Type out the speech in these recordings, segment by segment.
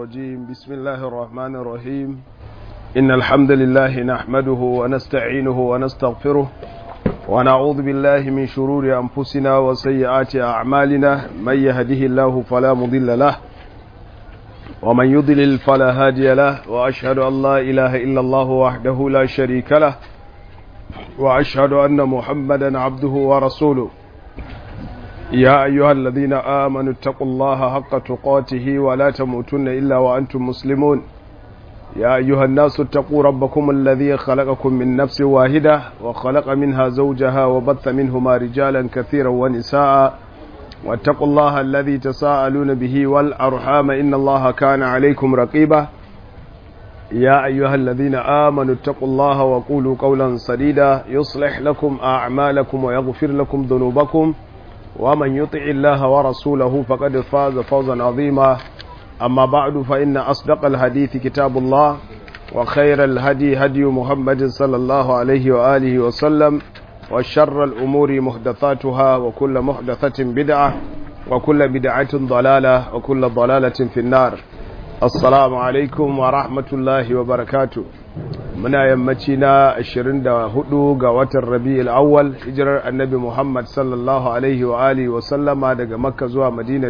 الرجيم بسم الله الرحمن الرحيم إن الحمد لله نحمده ونستعينه ونستغفره ونعوذ بالله من شرور أنفسنا وسيئات أعمالنا من يهده الله فلا مضل له ومن يضلل فلا هادي له وأشهد أن لا إله إلا الله وحده لا شريك له وأشهد أن محمدا عبده ورسوله يا أيها الذين آمنوا اتقوا الله حق تقاته ولا تموتن إلا وأنتم مسلمون يا أيها الناس اتقوا ربكم الذي خلقكم من نفس واحدة وخلق منها زوجها وبث منهما رجالا كثيرا ونساء واتقوا الله الذي تساءلون به والأرحام إن الله كان عليكم رقيبا يا أيها الذين آمنوا اتقوا الله وقولوا قولا سديدا يصلح لكم أعمالكم ويغفر لكم ذنوبكم ومن يطع الله ورسوله فقد فاز فوزا عظيما أما بعد فإن أصدق الحديث كتاب الله وخير الهدي هدي محمد صلى الله عليه وآله وسلم وشر الأمور محدثاتها وكل محدثة بدعة وكل بدعة ضلالة وكل ضلالة في النار السلام عليكم ورحمة الله وبركاته muna yammaci na 24 ga watan rabi'ul awwal hijirar annabi Muhammad sallallahu alaihi wa alihi wa sallama daga makka zuwa madina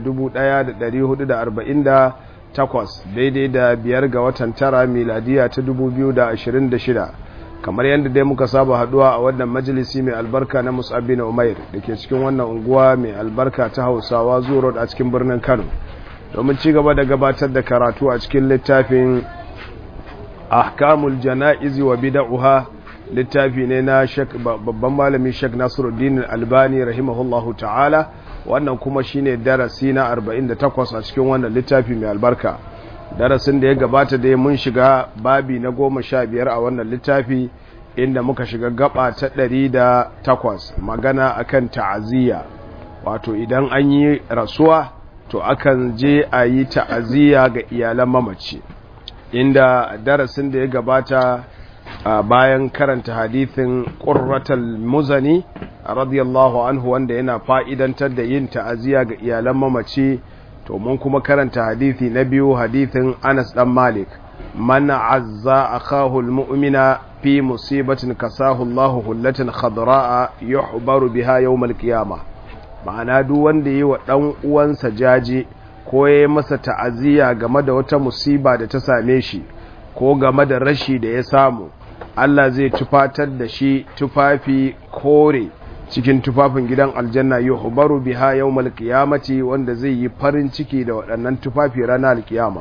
1448 daidai da biyar ga watan tara miladiya ta 2026 kamar yadda dai muka saba haduwa a wannan majalisi mai albarka na mus'ab bin umair da ke cikin wannan unguwa mai albarka ta hausawa zuwa a cikin birnin kano domin ci gaba da gabatar da karatu a cikin littafin ahkamul jana'izi wa bid'uha littafi ne na babban malami Sheikh Nasiruddin Albani rahimahullahu ta'ala wannan kuma shine darasi na 48 a cikin wannan littafi mai albarka darasin da ya gabata da mun shiga babi na 15 a wannan littafi inda muka shiga gaba ta 108 magana akan ta'aziyya wato idan an yi rasuwa to akan je a yi ta'aziyya ga iyalan mamaci inda darasin da ya gabata bayan karanta hadithin ƙurratal muzani radiyallahu anhu wanda yana fa'idantar da yin ta'aziyya ga iyalan mamaci to mun kuma karanta hadithi na biyu hadithin Anas dan Malik man azza akahu almu'mina fi musibatin kasahu Allahu hullatan khadra'a yuhbaru biha yawm alqiyamah ma'ana duk wanda yi wa dan uwansa jaje ko ya masa ta'aziyya game da wata musiba da ta same shi ko game da rashi da ya samu Allah zai tufatar da shi tufafi kore cikin tufafin gidan aljanna yuhbaru biha yawmal qiyamati wanda zai yi farin ciki da waɗannan tufafi ranar alkiyama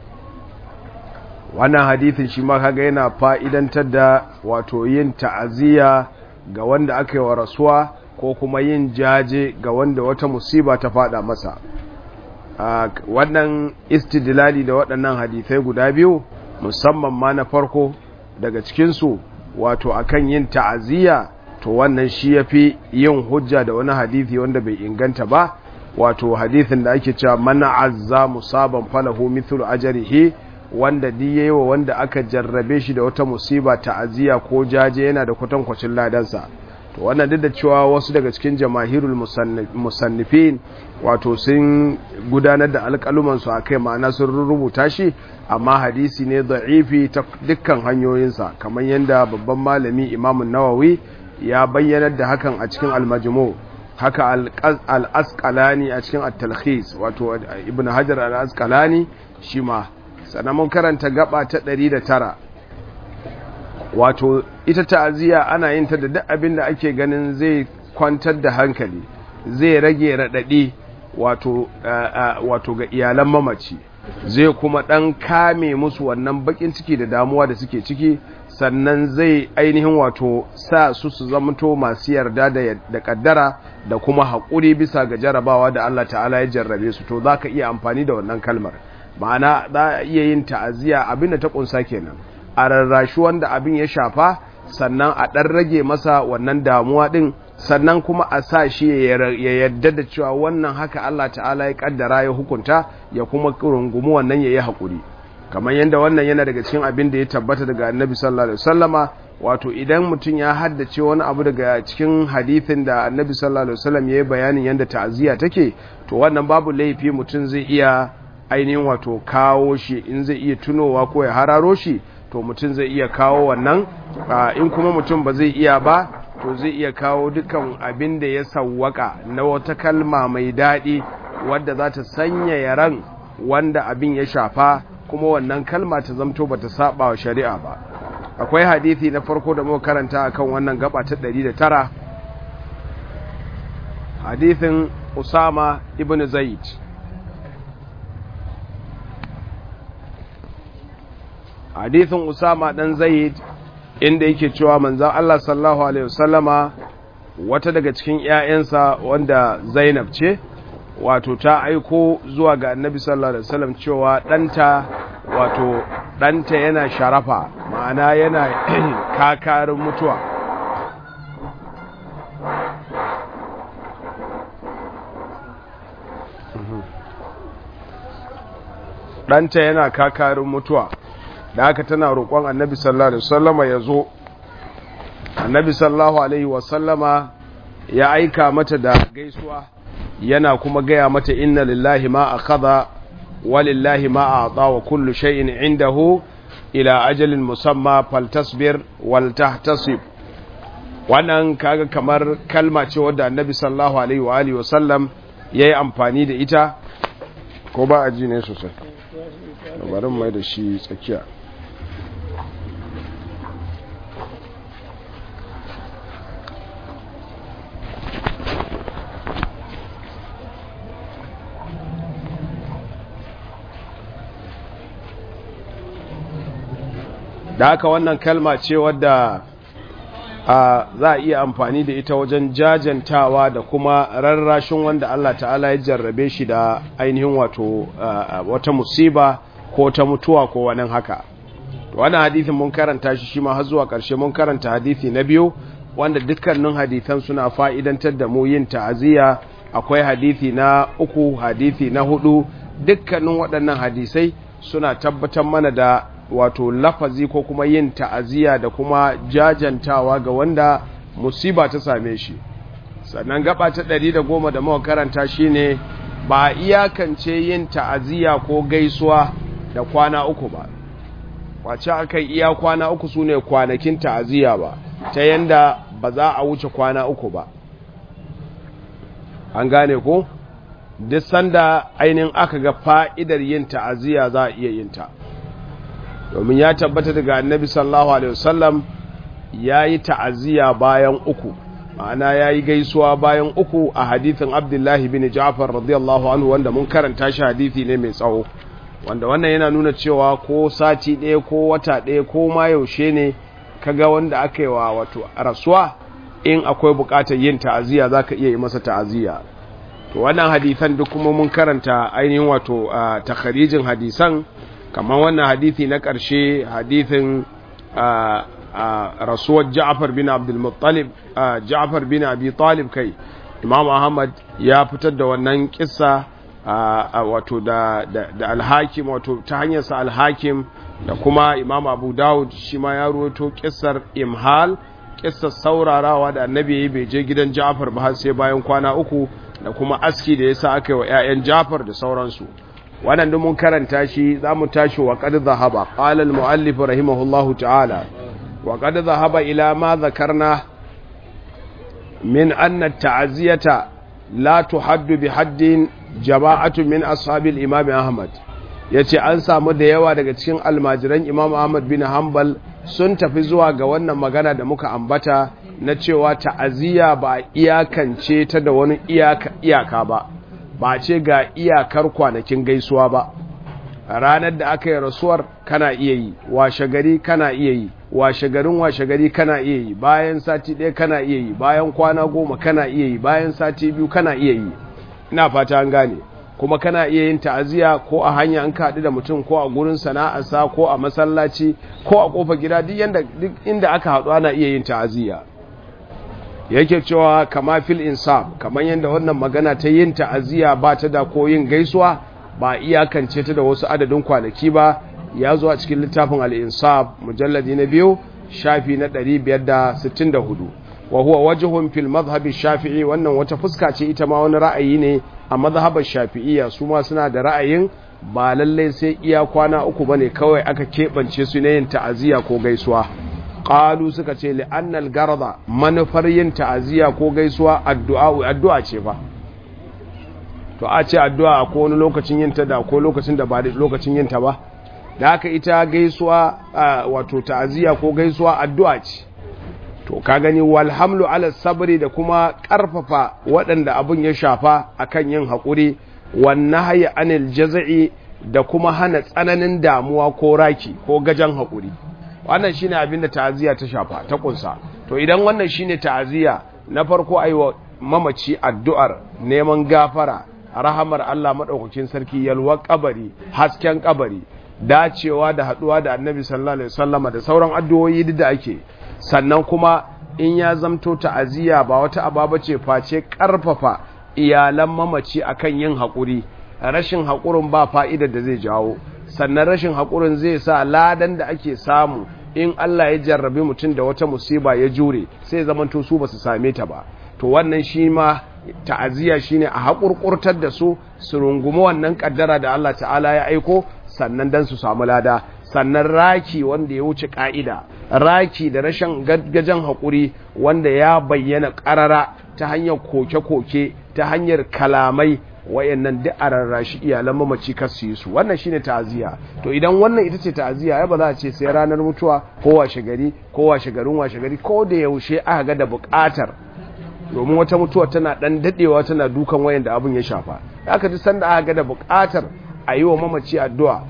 wannan hadithin shi ma kaga yana fa'idantar da wato yin ta'aziyya ga wanda aka yi wa rasuwa ko kuma yin jaje ga wanda wata musiba ta fada masa Uh, wannan istidlali da waɗannan hadithai guda biyu musamman ma na farko daga cikinsu wato akan yin ta'aziyya to wannan shi ya fi yin hujja da wani hadithi wanda bai inganta ba wato hadithin da ake cewa mana azza musaban falahu mithlu ajrihi wanda di yayi wa wanda aka jarrabe shi da wata musiba ta'aziyya ko jaje yana da kwatankwacin ladansa to wannan duk da cewa wasu daga cikin jamahirul musannifin wato sun gudanar da alƙalumansu a kai ma'ana sun rubuta shi amma hadisi ne da'ifi ta dukkan hanyoyinsa kamar yadda babban malami imamun nawawi ya bayyanar da hakan a cikin almajimo haka al'asƙalani a cikin at-talkhis wato ibn hajar al'asƙalani shi ma sannan mun karanta gaba ta 109 wato ita ta'aziyya ana yin ta da duk abin da ake ganin zai kwantar da hankali zai rage raɗaɗi wato wato ga iyalan mamaci zai kuma ɗan kame musu wannan bakin ciki da damuwa da suke ciki sannan zai ainihin wato sa su su zamanto masu yarda da kaddara da kuma haƙuri bisa ga jarabawa da Allah ta'ala ya jarrabe su to za ka iya amfani da wannan kalmar ma'ana za a iya yin ta'aziyya abin da ta ƙunsa kenan a rarrashi wanda abin ya shafa sannan a ɗan rage masa wannan damuwa ɗin sannan kuma a sa shi ya yadda da cewa wannan haka Allah ta'ala ya ƙaddara ya hukunta ya kuma rungumi wannan ya yi haƙuri kamar yadda wannan yana daga cikin abin da ya tabbata daga annabi sallallahu alaihi wasallama wato idan mutum ya haddace wani abu daga cikin hadithin da annabi sallallahu alaihi wasallam ya yi bayanin yadda ta'aziyya take to wannan babu laifi mutum zai iya ainihin wato kawo shi in zai iya tunowa ko ya hararo shi to mutum zai iya kawo wannan in kuma mutum ba zai iya ba to zai iya kawo dukan abin da ya sawwaka na wata kalma mai daɗi wadda za ta sanya yaran wanda abin ya shafa kuma wannan kalma ta zamto ba ta saba wa shari'a ba akwai hadithi na farko da muka karanta akan wannan gaba ta 109 hadithin usama ibn zaid hadithin usama dan zaid inda yake cewa manzan Allah sallallahu alaihi wasallama wata daga cikin ƴaƴansa wanda Zainab ce wato ta aiko zuwa ga Annabi sallallahu alaihi wasallam cewa ɗanta wato ɗanta yana sharafa ma'ana yana kakarin mutuwa ɗanta yana kakarin mutuwa da haka tana roƙon annabi sallallahu alaihi wasallama ya zo annabi sallallahu alaihi wasallama ya aika mata da gaisuwa yana kuma gaya mata inna lillahi ma akhadha wa lillahi ma a'ta wa kullu shay'in indahu ila ajalin musamma faltasbir wal tahtasib wannan kaga kamar kalma ce wadda annabi sallallahu alaihi wa alihi wasallam yayi amfani da ita ko ba a ji ne sosai bari mai da shi tsakiya da haka wannan kalma ce wadda za a iya amfani da ita wajen jajantawa da kuma rarrashin wanda Allah ta'ala ya jarrabe shi da ainihin wato wata musiba ko ta mutuwa ko wani haka wannan hadithin mun karanta shi shi ma har zuwa ƙarshe mun karanta hadithi na biyu wanda dukkanin hadithan suna fa'idantar da mu yin ta'aziyya akwai hadithi na uku hadithi na hudu dukkanin waɗannan hadisai suna tabbatar mana da wato lafazi ko kuma yin ta'aziyya da kuma jajantawa ga wanda musiba ta same shi sannan gaba ta ɗari da goma da muka karanta shine ba iyakance yin ta'aziyya ko gaisuwa da kwana uku ba wace aka iya kwana uku su ne kwanakin ta'aziyya ba ta yanda ba za a wuce kwana uku ba an gane ko duk sanda ainihin aka ga fa'idar yin ta'aziyya za a iya yin ta domin ya tabbata daga annabi sallallahu alaihi wasallam ya yi ta'aziyya bayan uku ma'ana ya yi gaisuwa bayan uku a hadithin abdullahi bin ja'far radiyallahu anhu wanda mun karanta shi hadithi ne mai tsawo wanda wannan yana nuna cewa ko sati ɗaya ko wata ɗaya ko ma yaushe ne kaga wanda aka yi wa wato rasuwa in akwai buƙatar yin ta'aziyya za ka iya yi masa ta'aziyya to wannan hadithan duk kuma mun karanta ainihin wato takharijin hadisan kamar wannan hadithi na ƙarshe hadithin rasuwar ja'afar bin abdulmuttalib ja'afar bin abi talib kai imam ahmad ya fitar da wannan kissa wato da alhakim wato ta hanyarsa alhakim da kuma imam abu dawud shi ma ya ruwato kissar imhal kissar saurarawa da annabi ya bai je gidan ja'afar ba har sai bayan kwana uku da kuma aski da yasa aka yi wa 'ya'yan ja'afar da sauransu wannan da mun karanta shi za mu tashi wa qad dhahaba qala al-muallif rahimahullahu ta'ala wa qad dhahaba ila ma dhakarna min anna at-ta'ziyata la tuhaddu bi haddin jama'atu min ashabi al-imam ahmad yace an samu da yawa daga cikin almajiran imam ahmad bin hanbal sun tafi zuwa ga wannan magana da muka ambata na cewa ta'aziyya ba iyakance ta da wani iyaka, iyaka ba ba ce ga iyakar kwanakin gaisuwa ba ranar da aka yi rasuwar kana iya yi washe gari kana iya yi washe garin washe gari kana iya yi bayan sati ɗaya kana iya yi bayan kwana goma kana iya yi bayan sati biyu kana iya yi ina fata an gane kuma kana iya yin ta'aziyya ko a hanya an kaɗu da mutum ko a gurin sana'arsa ko a masallaci ko a ƙofar gida duk inda aka haɗu ana iya yin ta'aziyya yake cewa kama fil insaf kamar yadda wannan magana ta yin ta'aziyya ba ta da ko yin gaisuwa ba iyakance ta da wasu adadin kwanaki ba ya zo a cikin littafin al-insaf mujalladi na biyu shafi na 564 wa huwa wajhun fil madhhab shafi'i wannan wata fuska ce ita ma wani ra'ayi ne a madhhabar shafi'iyya su ma suna da ra'ayin ba lallai sai iya kwana uku bane kawai aka keɓance su na yin ta'aziyya ko gaisuwa qalu suka ce li annal garda manufar yin ta'aziyya ko gaisuwa addu'a addu'a ce fa to a ce addu'a ko wani lokacin yin ta da ko lokacin da ba lokacin yin ta ba da haka ita gaisuwa wato ta'aziyya ko gaisuwa addu'a ce to ka gani wal hamlu ala sabri da kuma karfafa waɗanda abun ya shafa akan yin haƙuri wan nahyi anil jaz'i da kuma hana tsananin damuwa ko raki ko gajan haƙuri wannan shine abin da ta'aziyya ta shafa ta kunsa to idan wannan shine ta'aziyya na farko aiwa mamaci addu'ar neman gafara rahamar Allah madaukakin sarki yalwa kabari hasken kabari dacewa da haduwa da annabi sallallahu alaihi wasallama da sauran addu'o'i da ake sannan kuma in ya zamto ta'aziyya ba wata ababa ce face karfafa iyalan mamaci akan yin haƙuri rashin haƙurin ba fa'idar da zai jawo sannan rashin haƙurin zai sa ladan da ake samu in Allah ya jarrabe mutum da wata musiba ya jure sai zamanto su ba su same ta ba to wannan shi ma ta'aziyya shine a haƙurƙurtar da su su rungumi wannan ƙaddara da Allah ta'ala ya aiko sannan dan su samu lada sannan raki wanda ya wuce ƙa'ida raki da rashin gajen haƙuri wanda ya bayyana ƙarara ta hanyar koke-koke ta hanyar kalamai wayannan duk a rarrashi iyalan mamaci kar su yi su wannan shine ta'aziyya to idan wannan ita ce ta'aziyya ai ba za a ce sai ranar mutuwa ko washe gari ko washe garin washe gari ko da yaushe aka ga da buƙatar domin wata mutuwa tana dan dadewa tana dukan wayanda abin ya shafa aka ji sanda aka ga da buƙatar a yi wa mamaci addu'a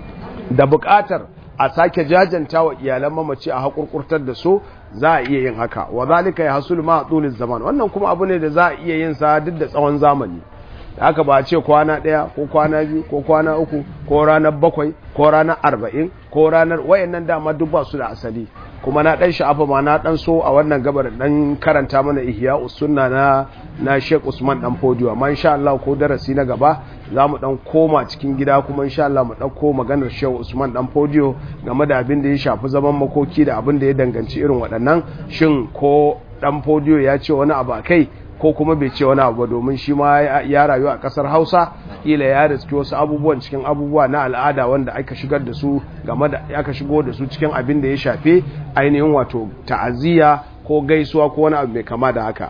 da buƙatar a sake jajanta wa iyalan mamaci a haƙurƙurtar da su za a iya yin haka wa zalika ya hasul ma a zaman wannan kuma abu ne da za a iya yin sa duk da tsawon zamani da haka ba a ce kwana ɗaya ko kwana biyu ko kwana uku ko ranar bakwai ko ranar arba'in ko ranar wayannan dama duk ba su da asali kuma na ɗan sha'afa ma na ɗan so a wannan gabar ɗan karanta mana ihya usunna na na Sheikh Usman dan Fodiyo amma insha Allah ko darasi na gaba za mu ɗan koma cikin gida kuma insha Allah mu ɗauko maganar Sheikh Usman dan Fodiyo game da abin da ya shafi zaman makoki da abin da ya danganci irin waɗannan shin ko dan Fodiyo ya ce wani abu a kai ko kuma bai ce wani abu ba domin shi ma ya rayu a kasar hausa kila ya riski wasu abubuwan cikin abubuwa na al'ada wanda aka shigar da su game da aka shigo da su cikin abin da ya shafe ainihin wato ta'aziyya ko gaisuwa ko wani abu mai kama da haka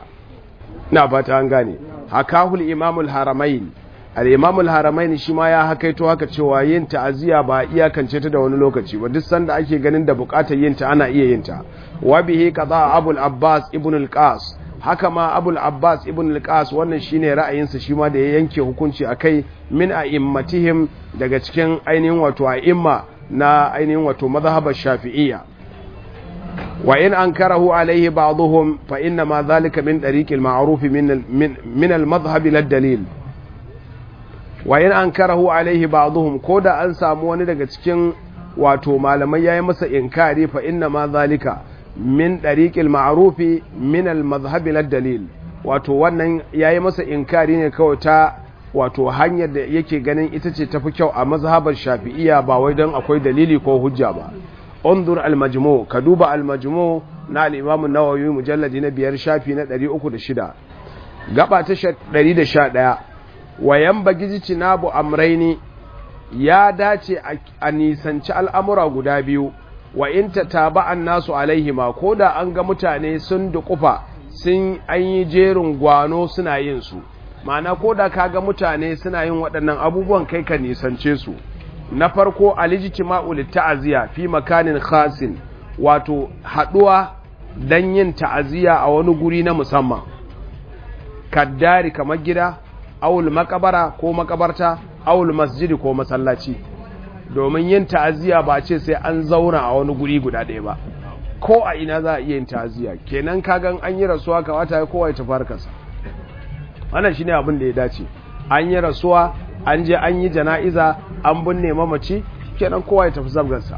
ina fata an gane hakahul imamul haramain al-imamul haramain shi ma ya hakaito haka cewa yin ta'aziyya ba iyakance ta da wani lokaci ba duk sanda ake ganin da bukatar yin ta ana iya yin ta wa bihi qada abul abbas ibn al-qas haka ma abul abbas ibn al-qas wannan shine ra'ayinsa shi ma da ya yanke hukunci akai min a'immatihim daga cikin ainihin wato a'imma na ainihin wato mazhabar shafi'iyya wa in ankarahu alaihi ba'dhum fa inna ma dhalika min tariq al-ma'ruf min min al-madhhab lad-dalil wa in ankarahu alaihi ba'dhum koda an samu wani daga cikin wato malamai yayi masa inkari fa inna ma dhalika min ɗariƙil ma'arufi min al-mazhabi dalil wato wannan yayi masa inkari ne kawai ta wato hanyar da yake ganin ita ce tafi kyau a mazhabar shafi'iyya ba wai don akwai dalili ko hujja ba undur al-majmu ka duba al-majmu na al-imam an-nawawi mujalladi na biyar shafi na 306 gaba ta 111 wayan bagiji nabu amraini ya dace a nisanci al'amura guda biyu wa in ta taba an nasu alaihima ko da an ga mutane sun dukufa sun an yi jerin gwano suna yin su ma'ana ko da ka ga mutane suna yin waɗannan abubuwan kai ka nisance su na farko alijtima'u litta'aziya fi makanin khasin wato haɗuwa dan yin ta'aziya a wani guri na musamman kaddari kamar gida awul makabara ko makabarta awul masjidi ko masallaci domin yin ta'aziyya ba ce sai an zauna a wani guri guda ɗaya ba ko a ina za a iya yin ta'aziyya kenan kagan an yi rasuwa kawata ya kowa ya tafi harkarsa wannan shine abin da ya dace an yi rasuwa an je an yi jana'iza an binne mamaci kenan kowa ya tafi zabgarsa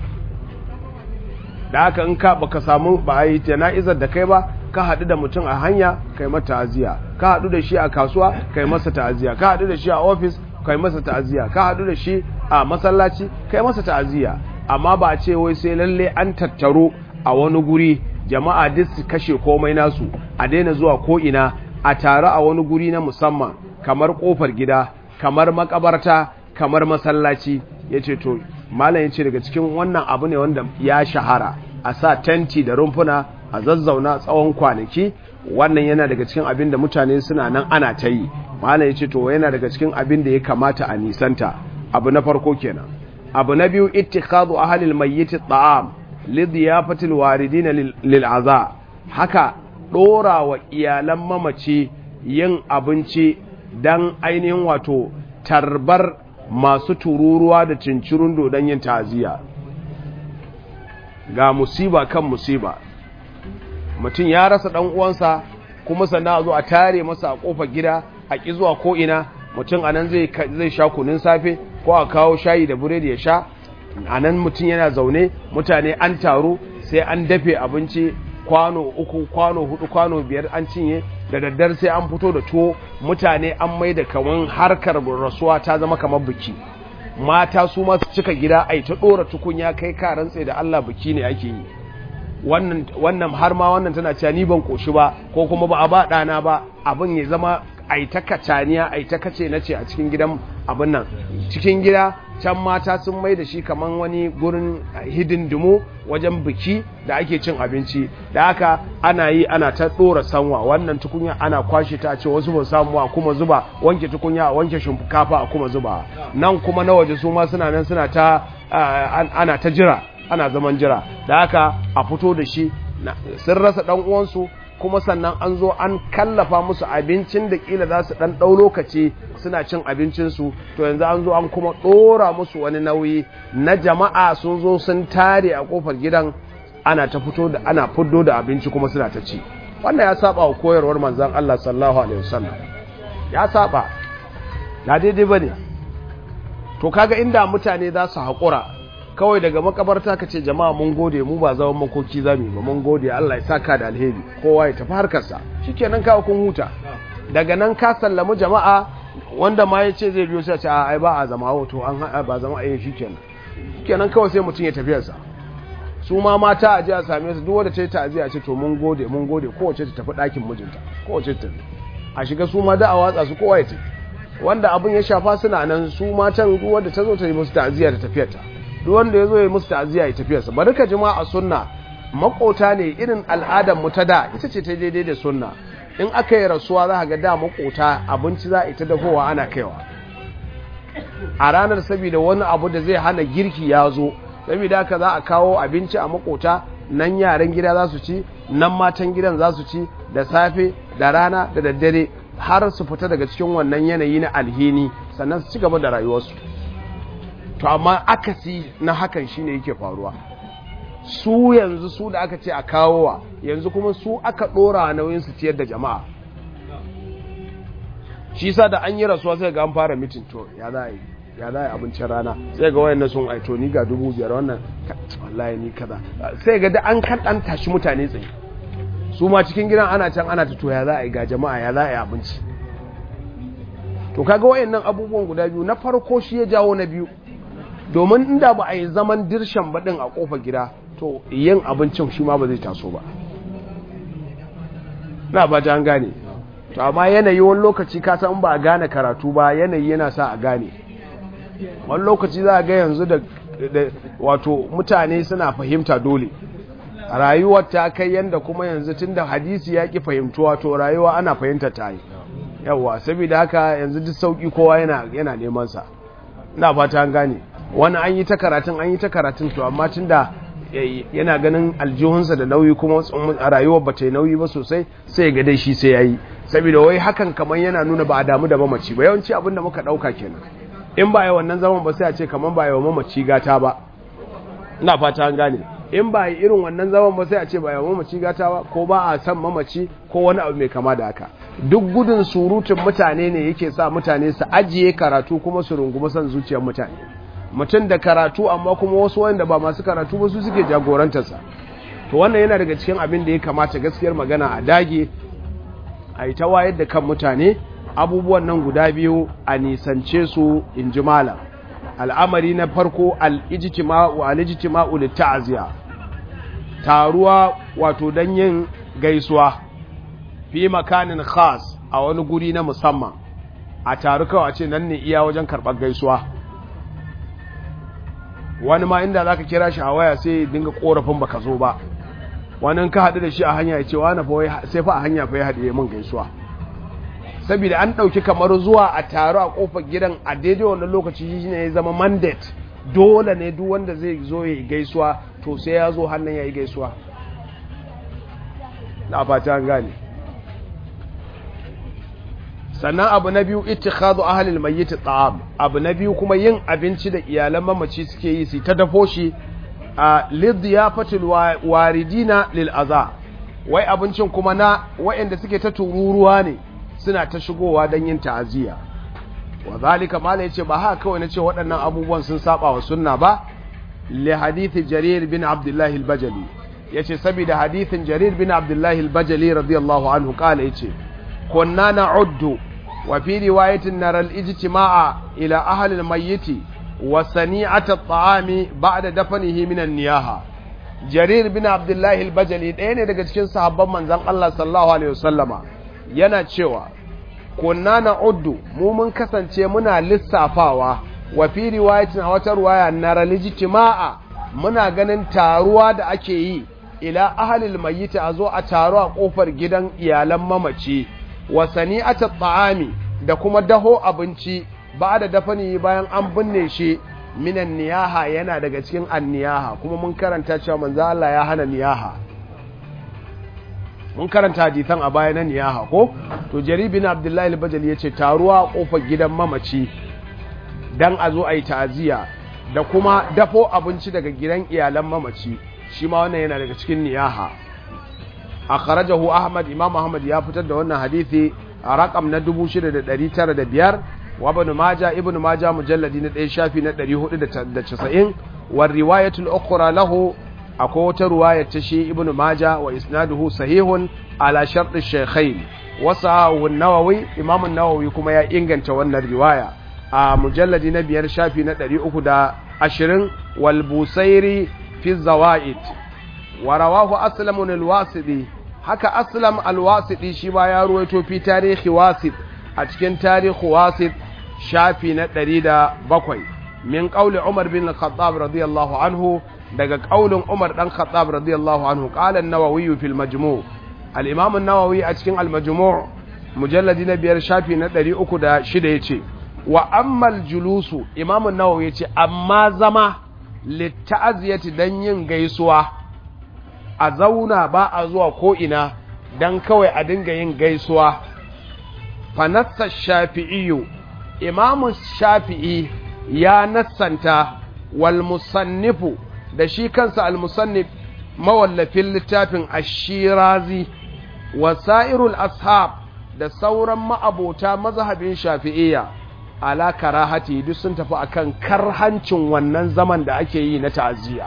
da haka in ka baka samu ba a yi jana'izar da kai ba ka haɗu da mutum a hanya kai mata ta'aziyya ka haɗu da shi a kasuwa kai masa ta'aziyya ka haɗu da shi a ofis kai masa ta'aziyya ka haɗu da shi a masallaci kai masa ta'aziyya amma ba a ce wai sai lalle an tattaro a wani guri jama'a duk su kashe komai nasu a daina zuwa ko ina a tare a wani guri na musamman kamar kofar gida kamar makabarta kamar masallaci ya ce to malam ya ce daga cikin wannan abu ne wanda ya shahara a sa tenti da rumfuna a zazzauna tsawon kwanaki wannan yana daga cikin abin da mutane suna nan ana ta yi malam ya ce to yana daga cikin abin da ya kamata a nisanta abu na farko kenan abu na biyu ittikhadu ahlil mayyit at'am li diyafatil waridin lil aza haka dora wa iyalan mamaci yin abinci dan ainihin wato tarbar masu tururuwa da cincirun dodon yin ta'aziyya ga musiba kan musiba mutum ya rasa dan uwansa kuma sannan a zo a tare masa a kofar gida a ki zuwa ko ina mutum anan zai zai sha kunun safe ko a kawo shayi da buredi ya sha anan mutum yana zaune mutane an taru sai an dafe abinci kwano uku kwano hudu kwano biyar an cinye da daddar sai an fito da tuwo mutane an mai da kaman harkar rasuwa ta zama kamar biki mata su masu cika gida ai ta dora tukunya kai ka rantse da Allah biki ne ake yi wannan wannan har ma wannan tana cewa ni ban koshi ba ko kuma ba a ba dana ba abin ya zama ai ta kacaniya ai ta kace nace a cikin gidan abin nan cikin gida can mata sun mai da shi kaman wani gurin hidindimu wajen biki da ake cin abinci da haka ana yi ana ta dora sanwa wannan tukunya ana kwashe ta ce wasu ba samu a kuma zuba wanke tukunya a wanke shinkafa a kuma zuba nan kuma na waje su ma suna nan suna ta ana ta jira ana zaman jira da haka a fito da shi sun rasa dan uwansu kuma sannan an zo an kallafa musu abincin da kila za su dan ɗau lokaci suna cin abincinsu to yanzu an zo an kuma ɗora musu wani nauyi na jama'a sun zo sun tare a kofar gidan ana ta fito da ana fuddo da abinci kuma suna ta ci wannan ya saba wa koyarwar manzon Allah sallallahu alaihi wasallam ya saba na daidai bane to kaga inda mutane za su haƙura kawai daga makabarta ka ce jama'a mun gode mu ba zaman makoki za mu ba mun gode Allah ya saka da alheri kowa ya tafi harkarsa shikenan kawo kun huta daga nan ka sallamu jama'a wanda ma ya ce zai biyo sai ce a ai ba a zama wato an haɗa ba zama a shikenan shikenan kawai sai mutum ya tafiyarsa su ma mata a je a same su duk wanda ta yi ta'aziyya ce to mun gode mun gode kowace ta tafi ɗakin mijinta kowace ta tafi a shiga su ma da a watsa su kowa ya tafi wanda abin ya shafa suna nan su matan duk wanda ta zo ta yi musu ta'aziyya ta tafiyarta duk wanda ya zo ya musu ta'aziyya ya tafiyarsa bari ka jima a sunna makota ne irin al'adar mu ta da ita ce ta daidai da sunna in aka yi rasuwa za ga da makota abinci za a ita dafowa ana kaiwa a ranar saboda wani abu da zai hana girki ya zo saboda haka za a kawo abinci a makota nan yaran gida za su ci nan matan gidan za su ci da safe da rana da daddare har su fita daga cikin wannan yanayi na alhini sannan su ci gaba da rayuwarsu to amma akasi na hakan shine yake faruwa su yanzu su da aka ce a kawowa yanzu kuma su aka dora nauyin su ciyar da jama'a shi sa da an yi rasuwa sai ga an fara mitin to ya za a yi ya za a yi abincin rana sai ga wayan sun aito ni ga dubu biyar wannan wallahi ni kaza sai ga da an kan dan tashi mutane tsaye su ma cikin gidan ana can ana ta to ya za a yi ga jama'a ya za a yi abinci to kaga wayannan abubuwan guda biyu na farko shi ya jawo na biyu domin inda ba a yi zaman dirshan baɗin a ƙofar gida to yin abincin shi ma ba zai taso ba na ba ta gane to amma yanayi wani lokaci ka san ba a gane karatu ba yanayi yana sa a gane wani lokaci za a ga yanzu da wato mutane suna fahimta dole rayuwar ta kai yanda kuma yanzu tun da hadisi ya ki fahimtuwa to rayuwa ana fahimta ta yi yawwa saboda haka yanzu duk sauki kowa yana neman sa ina fata an gane wani an yi ta karatun an yi ta karatun to amma tun da yana ganin aljihunsa da nauyi kuma a rayuwar ba ta yi nauyi ba sosai sai ga dai shi sai ya yi saboda wai hakan kamar yana nuna ba a damu da mamaci ba yawanci abin da muka ɗauka kenan in ba yi wannan zaman ba sai a ce kamar ba yi wa mamaci gata ba ina fata an gane in ba yi irin wannan zaman ba sai a ce ba yi wa mamaci gata ba ko ba a san mamaci ko wani abu mai kama da haka duk gudun surutun mutane ne yake sa mutane su ajiye karatu kuma su rungumi son zuciyar mutane mutum da karatu amma kuma wasu wanda ba masu karatu ba su suke jagorantarsa to wannan yana daga cikin abin da ya kamata gaskiyar magana a dage a yi ta wayar da kan mutane abubuwan nan guda biyu a nisance su in ji malam al'amari na farko al'ijtima'u al'ijtima'u litta'ziya taruwa wato dan yin gaisuwa fi makanin khas a wani guri na musamman a taru kawai a ce nan ne iya wajen karɓar gaisuwa wani ma inda za ka kira shi a waya sai dinga korafin baka zo ba wani ka haɗu da shi a hanya ya ce wani fa sai fa a hanya fa ya haɗe min gaisuwa saboda an ɗauki kamar zuwa a taro a ƙofar gidan a daidai wannan lokaci shi ne ya zama mandate dole ne duk wanda zai zo ya yi gaisuwa to sai ya zo hannun ya yi gaisuwa na fata an gane sannan abu na biyu ittikhadu ahlil mayyit ta'am abu na biyu kuma yin abinci da iyalan mamaci suke yi su ta dafo shi a lidiyafatul waridina lil aza wai abincin kuma na waɗanda suke ta tururuwa ne suna ta shigowa don yin ta'aziyya wa zalika mala yace ba haka kawai nace waɗannan abubuwan sun saba wa sunna ba li hadithi jarir bin abdullah al-bajali yace saboda hadithin jarir bin abdullah al-bajali radiyallahu anhu kala yace kunna na'uddu wa fi riwayatin nara al-ijtima'a ila ahli al-mayyit wa sani'at at-ta'ami ba'da dafnihi min an-niyaha jarir bin abdullah al-bajali ɗaya ne daga cikin sahabban manzon Allah sallallahu alaihi wasallama yana cewa kunna na uddu mu mun kasance muna lissafawa wa fi riwayatin a wata ruwaya na ralijitima'a muna ganin taruwa da ake yi ila ahalil mayyita a zo a taru a kofar gidan iyalan mamaci wa sani'ata ta'ami da kuma daho abinci ba da dafani bayan an binne shi minan niyaha yana daga cikin anniyaha kuma mun karanta cewa manzo Allah ya hana niyaha mun karanta hadisan a baya na niyaha ko to jaribin abdullahi al-bajali yace taruwa a kofar gidan mamaci dan a zo ayi ta'aziya da kuma dafo abinci daga gidan iyalan mamaci shi ma wannan yana daga cikin niyaha akhrajahu ahmad imam ahmad ya fitar da wannan hadisi a rakam na 6905 wa ibn majah ibn majah mujalladi na 1 shafi na 490 wa riwayatul ukhra lahu akwai wata ruwaya ta shi ibnu maja wa isnaduhu sahihun ala shartu shaykhain wasahu an-nawawi imam an-nawawi kuma ya inganta wannan riwaya a mujalladi na biyar shafi na 320 wal busairi fi zawaid wa rawahu aslam al-wasidi haka aslam al-wasidi shi ba ya ruwaito fi tarihi wasid a cikin tarihi wasid shafi na 107 min qawli umar bin al-khattab radiyallahu anhu daga kaulin Umar dan Khattab radiyallahu anhu qala an-Nawawi fil Majmu' al-Imam an-Nawawi a cikin al-Majmu' mujalladi na biyar shafi na 306 yace wa ammal julusu Imam an-Nawawi yace amma zama litta'aziyati dan yin gaisuwa a zauna ba a zuwa ko ina dan kawai a dinga yin gaisuwa fa nassa shafi'i Imam Shafi'i ya nassanta wal musannifu da shi kansa al-musannif mawallafin littafin ashirazi wasairul ashab da sauran ma'abota mazhabin shafi'iyya ala karahati duk sun tafi akan karhancin wannan zaman da ake yi na ta'aziyya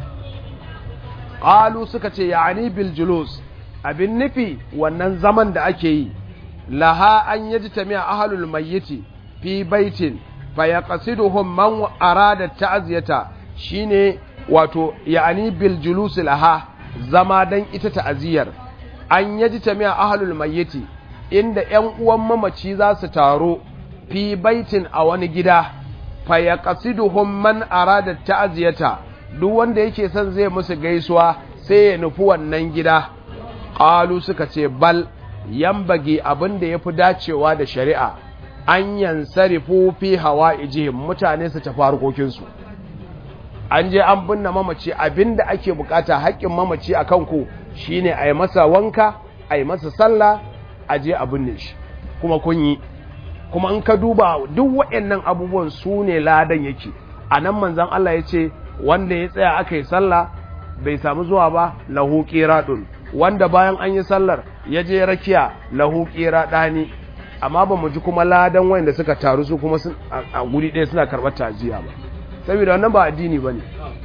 qalu suka ce ya'ani bil julus abin nufi wannan zaman da ake yi laha an yajtami ahlul mayyiti fi baitin fayaqsiduhum man arada ta'ziyata shine wato ya'ani bil julus laha zama dan ita ta'aziyar an yaji tamiya ahlul mayyiti inda ƴan uwan mamaci za su taro fi baitin a wani gida fa yaqsiduhum man arada ta'ziyata duk wanda yake son zai musu gaisuwa sai ya nufi wannan gida qalu suka ce bal yambage abin da yafi dacewa da shari'a an yansarifu fi hawa'ijihim mutane su tafi harkokinsu an je an binne mamaci abinda ake bukata haƙƙin mamaci a kanku shine a yi masa wanka a yi masa sallah a je a binne shi kuma kun yi kuma in ka duba duk waɗannan abubuwan su ne ladan yake a nan manzan Allah ya ce wanda ya tsaya aka yi sallah bai samu zuwa ba lahu qiradun wanda bayan an yi sallar ya je rakiya lahu qiradani amma ba mu ji kuma ladan wanda suka taru su kuma a guri ɗaya suna karɓar tajiya ba saboda wannan ba addini ba ne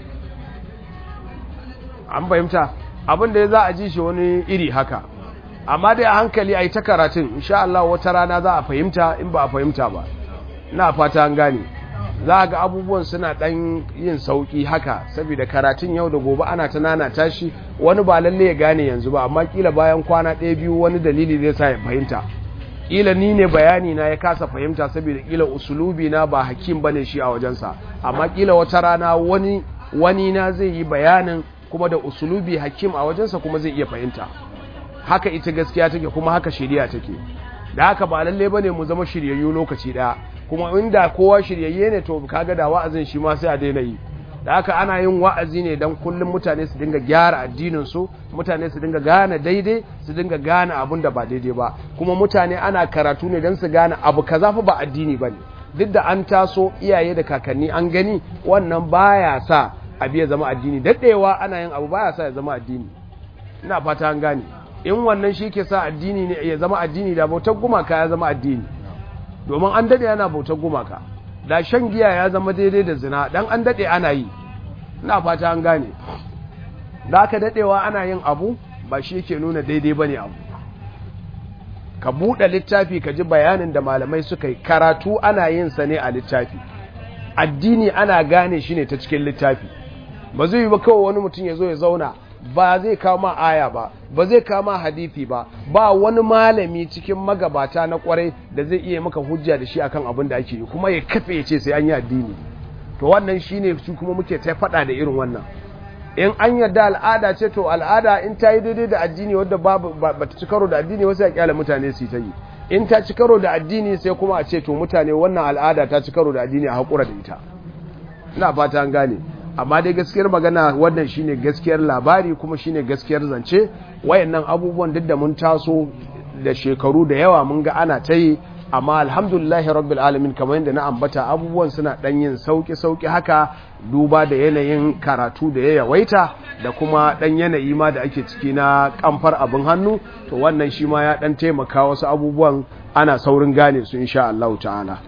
an fahimta abin da ya za a ji shi wani iri haka amma dai a hankali a yi ta karatun insha Allah wata rana za a fahimta in ba a fahimta ba na fata an gane za a ga abubuwan suna ɗan yin sauƙi haka saboda karatun yau da gobe ana ta nana tashi wani ba lalle ya gane yanzu ba amma kila bayan kwana ɗaya biyu wani dalili zai sa ya fahimta kila ni ne bayani na ya kasa fahimta saboda kila usulubi na ba hakim bane shi a wajensa amma kila wata rana wani wani na zai yi bayanin kuma da usulubi hakim a wajensa kuma zai iya fahimta haka ita gaskiya take kuma haka shari'a take da haka ba lalle bane mu zama shiryayyu lokaci daya kuma inda kowa shiryayye ne to kaga da wa'azin shi ma sai a daina yi da haka ana yin wa'azi ne don kullum mutane su dinga gyara addininsu mutane su dinga gane daidai su dinga gane abin da ba daidai ba kuma mutane ana karatu ne don su gane abu kaza fa ba addini ba ne duk da an taso iyaye da kakanni an gani wannan baya sa abu ya zama addini daɗewa ana yin abu baya sa ya zama addini ina fata an gane in wannan shi ke sa addini ne ya zama addini da bautar gumaka ya zama addini domin an daɗe yana bautar gumaka da shan giya ya zama daidai da zina dan an dade ana yi ina fata an gane da aka dadewa ana yin abu ba shi yake nuna daidai bane abu ka bude littafi ka ji bayanin da malamai suka yi karatu ana yin sa ne a littafi addini ana gane shi ne ta cikin littafi ba zai yi ba kawai wani mutum ya zo ya zauna ba zai kama aya ba ba zai kama hadithi ba ba wani malami cikin magabata na kwarai da zai iya maka hujja da shi akan abin da ake yi kuma ya kafe ya ce sai an yi addini to wannan shine su kuma muke ta faɗa da irin wannan in an yarda al'ada ce to al'ada in ta yi daidai da addini wadda ba ta ci karo da addini wasu ya kyala mutane su ta yi in ta ci karo da addini sai kuma a ce to mutane wannan al'ada ta ci karo da addini a haƙura da ita ina fata an gane amma dai gaskiyar magana wannan shine gaskiyar labari kuma shine gaskiyar zance wayannan abubuwan duk da mun taso da shekaru da yawa mun ga ana ta yi amma alhamdulillahi rabbil alamin kamar yadda na ambata abubuwan suna dan yin sauki sauki haka duba da yanayin karatu da ya yawaita da kuma dan yanayi ma da ake ciki na kamfar abin hannu to wannan shi ma ya dan taimaka wasu abubuwan ana saurin gane su insha Allah ta'ala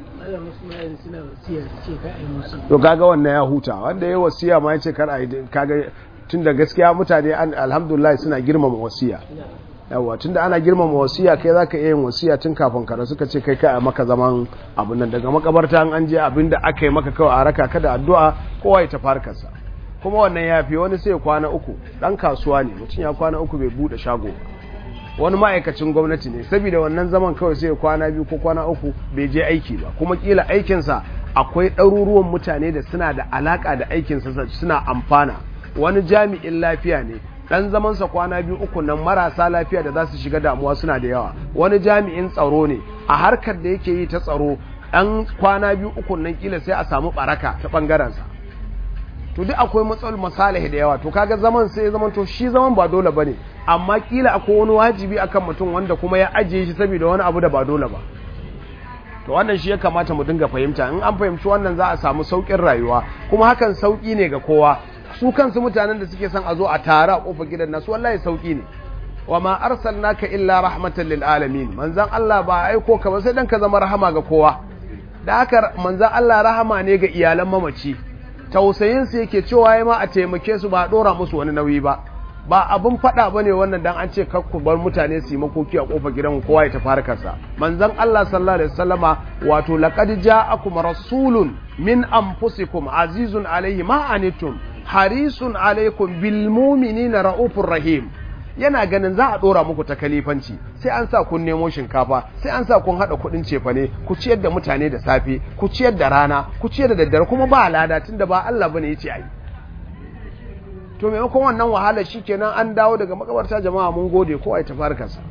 to kaga wannan ya huta wanda ya wasiya ma yace kar ai kaga tunda gaskiya mutane alhamdulillah suna girmama wasiya yawa tunda ana girmama wasiya kai zaka iya yin wasiya tun kafin ka suka ce kai kai maka zaman abun nan daga makabarta an je abinda aka yi maka kawai a raka ka da addu'a kowa ya tafi harkarsa kuma wannan yafi wani sai kwana uku dan kasuwa ne mutum ya kwana uku bai bude shago wani ma'aikacin gwamnati ne saboda wannan zaman kawai sai kwana biyu ko kwana uku bai je aiki ba kuma kila aikinsa akwai ɗaruruwan mutane da suna da alaka da aikinsa suna amfana wani jami'in lafiya ne dan zamansa kwana biyu uku nan marasa lafiya da za su shiga damuwa suna da yawa wani jami'in tsaro ne a harkar da yake yi ta tsaro dan kwana biyu uku nan kila sai a samu baraka ta bangarensa to duk akwai matsalar masalih da yawa to kaga zaman sai zaman to shi zaman ba dole bane amma kila akwai wani wajibi akan mutum wanda kuma ya ajiye shi saboda wani abu da ba dole ba to wannan shi ya kamata mu dinga fahimta in an fahimci wannan za a samu saukin rayuwa kuma hakan sauki ne ga kowa su kansu mutanen da suke son a zo a tare a kofar gidan nasu wallahi sauki ne wa ma arsalnaka illa rahmatan lil alamin manzon Allah ba aiko ka ba sai dan ka zama rahama ga kowa da haka manzon Allah rahama ne ga iyalan mamaci tausayin su yake cewa ya ma a taimake su ba dora musu wani nauyi ba ba abun fada bane wannan dan an ce kar ku bar mutane su yi makoki a kofar gidan kowa ya tafi harkarsa manzon Allah sallallahu alaihi wasallama wato laqad ja'akum rasulun min anfusikum azizun alaihi ma anittum harisun alaikum bil mu'minina raufur rahim yana ganin za a dora muku ta kalifanci sai an sa kun nemo shinkafa sai an sa kun hada kudin cefane ku ciyar da mutane da safe ku ciyar da rana ku ciyar da daddare kuma ba lada tunda ba Allah bane yace ai to maimakon wannan wahala shikenan an dawo daga makabarta jama'a mun gode ko ai tafarkarsa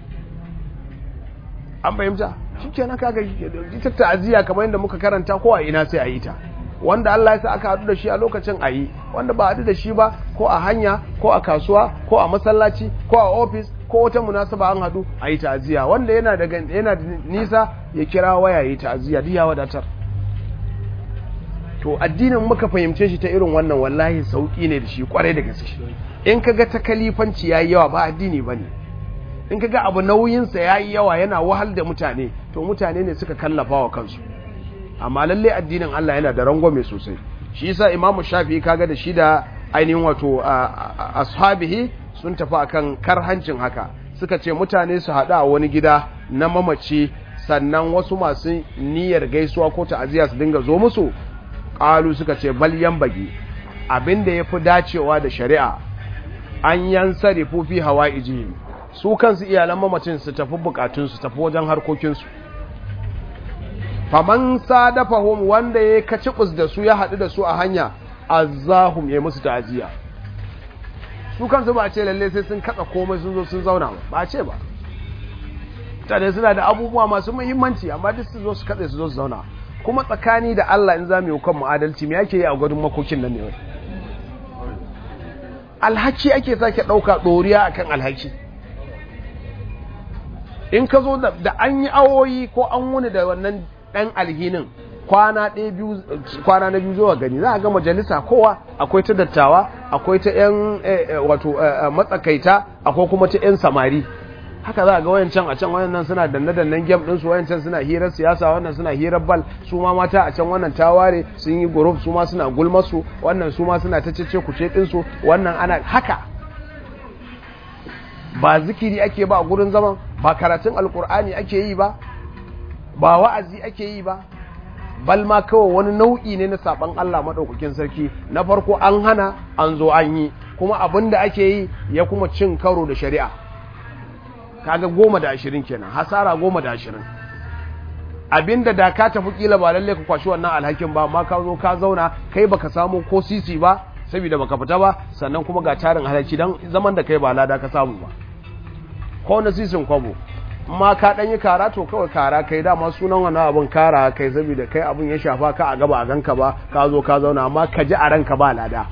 an fahimta shikenan kaga ita ta'aziyya kamar yadda muka karanta ko a ina sai a yi ta wanda Allah ya sa aka haɗu da shi a lokacin a yi wanda ba haɗu da shi ba ko a hanya ko a kasuwa ko a masallaci ko a ofis ko wata munasaba an haɗu a yi ta'aziyya wanda yana daga yana da nisa ya kira waya yi ta'aziyya duk ya wadatar to addinin muka fahimce shi ta irin wannan wallahi sauki ne da shi kwarai da gaske in kaga ta kalifanci yayi yawa ba addini bane in kaga abu nauyinsa yayi yawa yana wahal da mutane to mutane ne suka kallafa wa kansu amma lalle addinin Allah yana da rangwame sosai shi yasa imamu shafi kaga da shi da ainihin wato ashabihi sun tafi akan karhancin haka suka ce mutane su haɗu a wani gida na mamaci sannan wasu masu niyyar gaisuwa ko ta'aziyya su dinga zo musu qalu suka ce bal yambagi abinda yafi dacewa da shari'a an yansarifu fi hawaijihim su kansu iyalan mamacin su tafi bukatun su tafi wajen harkokin su faman sadafahum wanda ya kacibus da su ya haɗu da su a hanya azahum ya musu ta'aziya su kansu ba a ce lalle sai sun katsa komai sun zo sun zauna ba a ce ba mutane suna da abubuwa masu muhimmanci amma duk su zo su katse su zo su zauna kuma tsakani da Allah in za mu yi kan mu'adalci me yake yi a gudun makokin nan ne wai alhaki ake sake ɗauka ɗoriya akan alhaki in ka zo da an yi awoyi ko an wuni da wannan ɗan alhinin kwana ɗaya biyu kwana na biyu zuwa gani za a ga majalisa kowa akwai ta dattawa akwai ta yan wato matsakaita akwai kuma ta yan samari haka za a ga wayancan a can wayannan suna danne dannen game din su wayancan suna hirar siyasa wannan suna hirar bal su ma mata a can wannan taware sun yi group su ma suna gulma su wannan su ma suna ta cece kuce din su wannan ana haka ba zikiri ake ba a gurin zaman ba karatun alkur'ani ake yi ba ba wa'azi ake yi ba bal ma kawai wani nau'i ne na saban Allah madaukakin sarki na farko an hana an zo an yi kuma abin da ake yi ya kuma cin karo da shari'a kaga goma da ashirin kenan hasara goma da ashirin abinda da ka tafi kila ba lalle ka kwashi wannan alhakin ba amma ka zo ka zauna kai baka samu ko sisi ba saboda baka fita ba sannan kuma ga tarin halaki dan zaman da kai ba lada ka samu ba ko na sisin kwabo amma ka dan yi kara to kawai kara kai dama sunan wannan abun kara kai saboda kai abun ya shafa ka a gaba a ganka ba ka zo ka zauna amma ka ji a ranka ba lada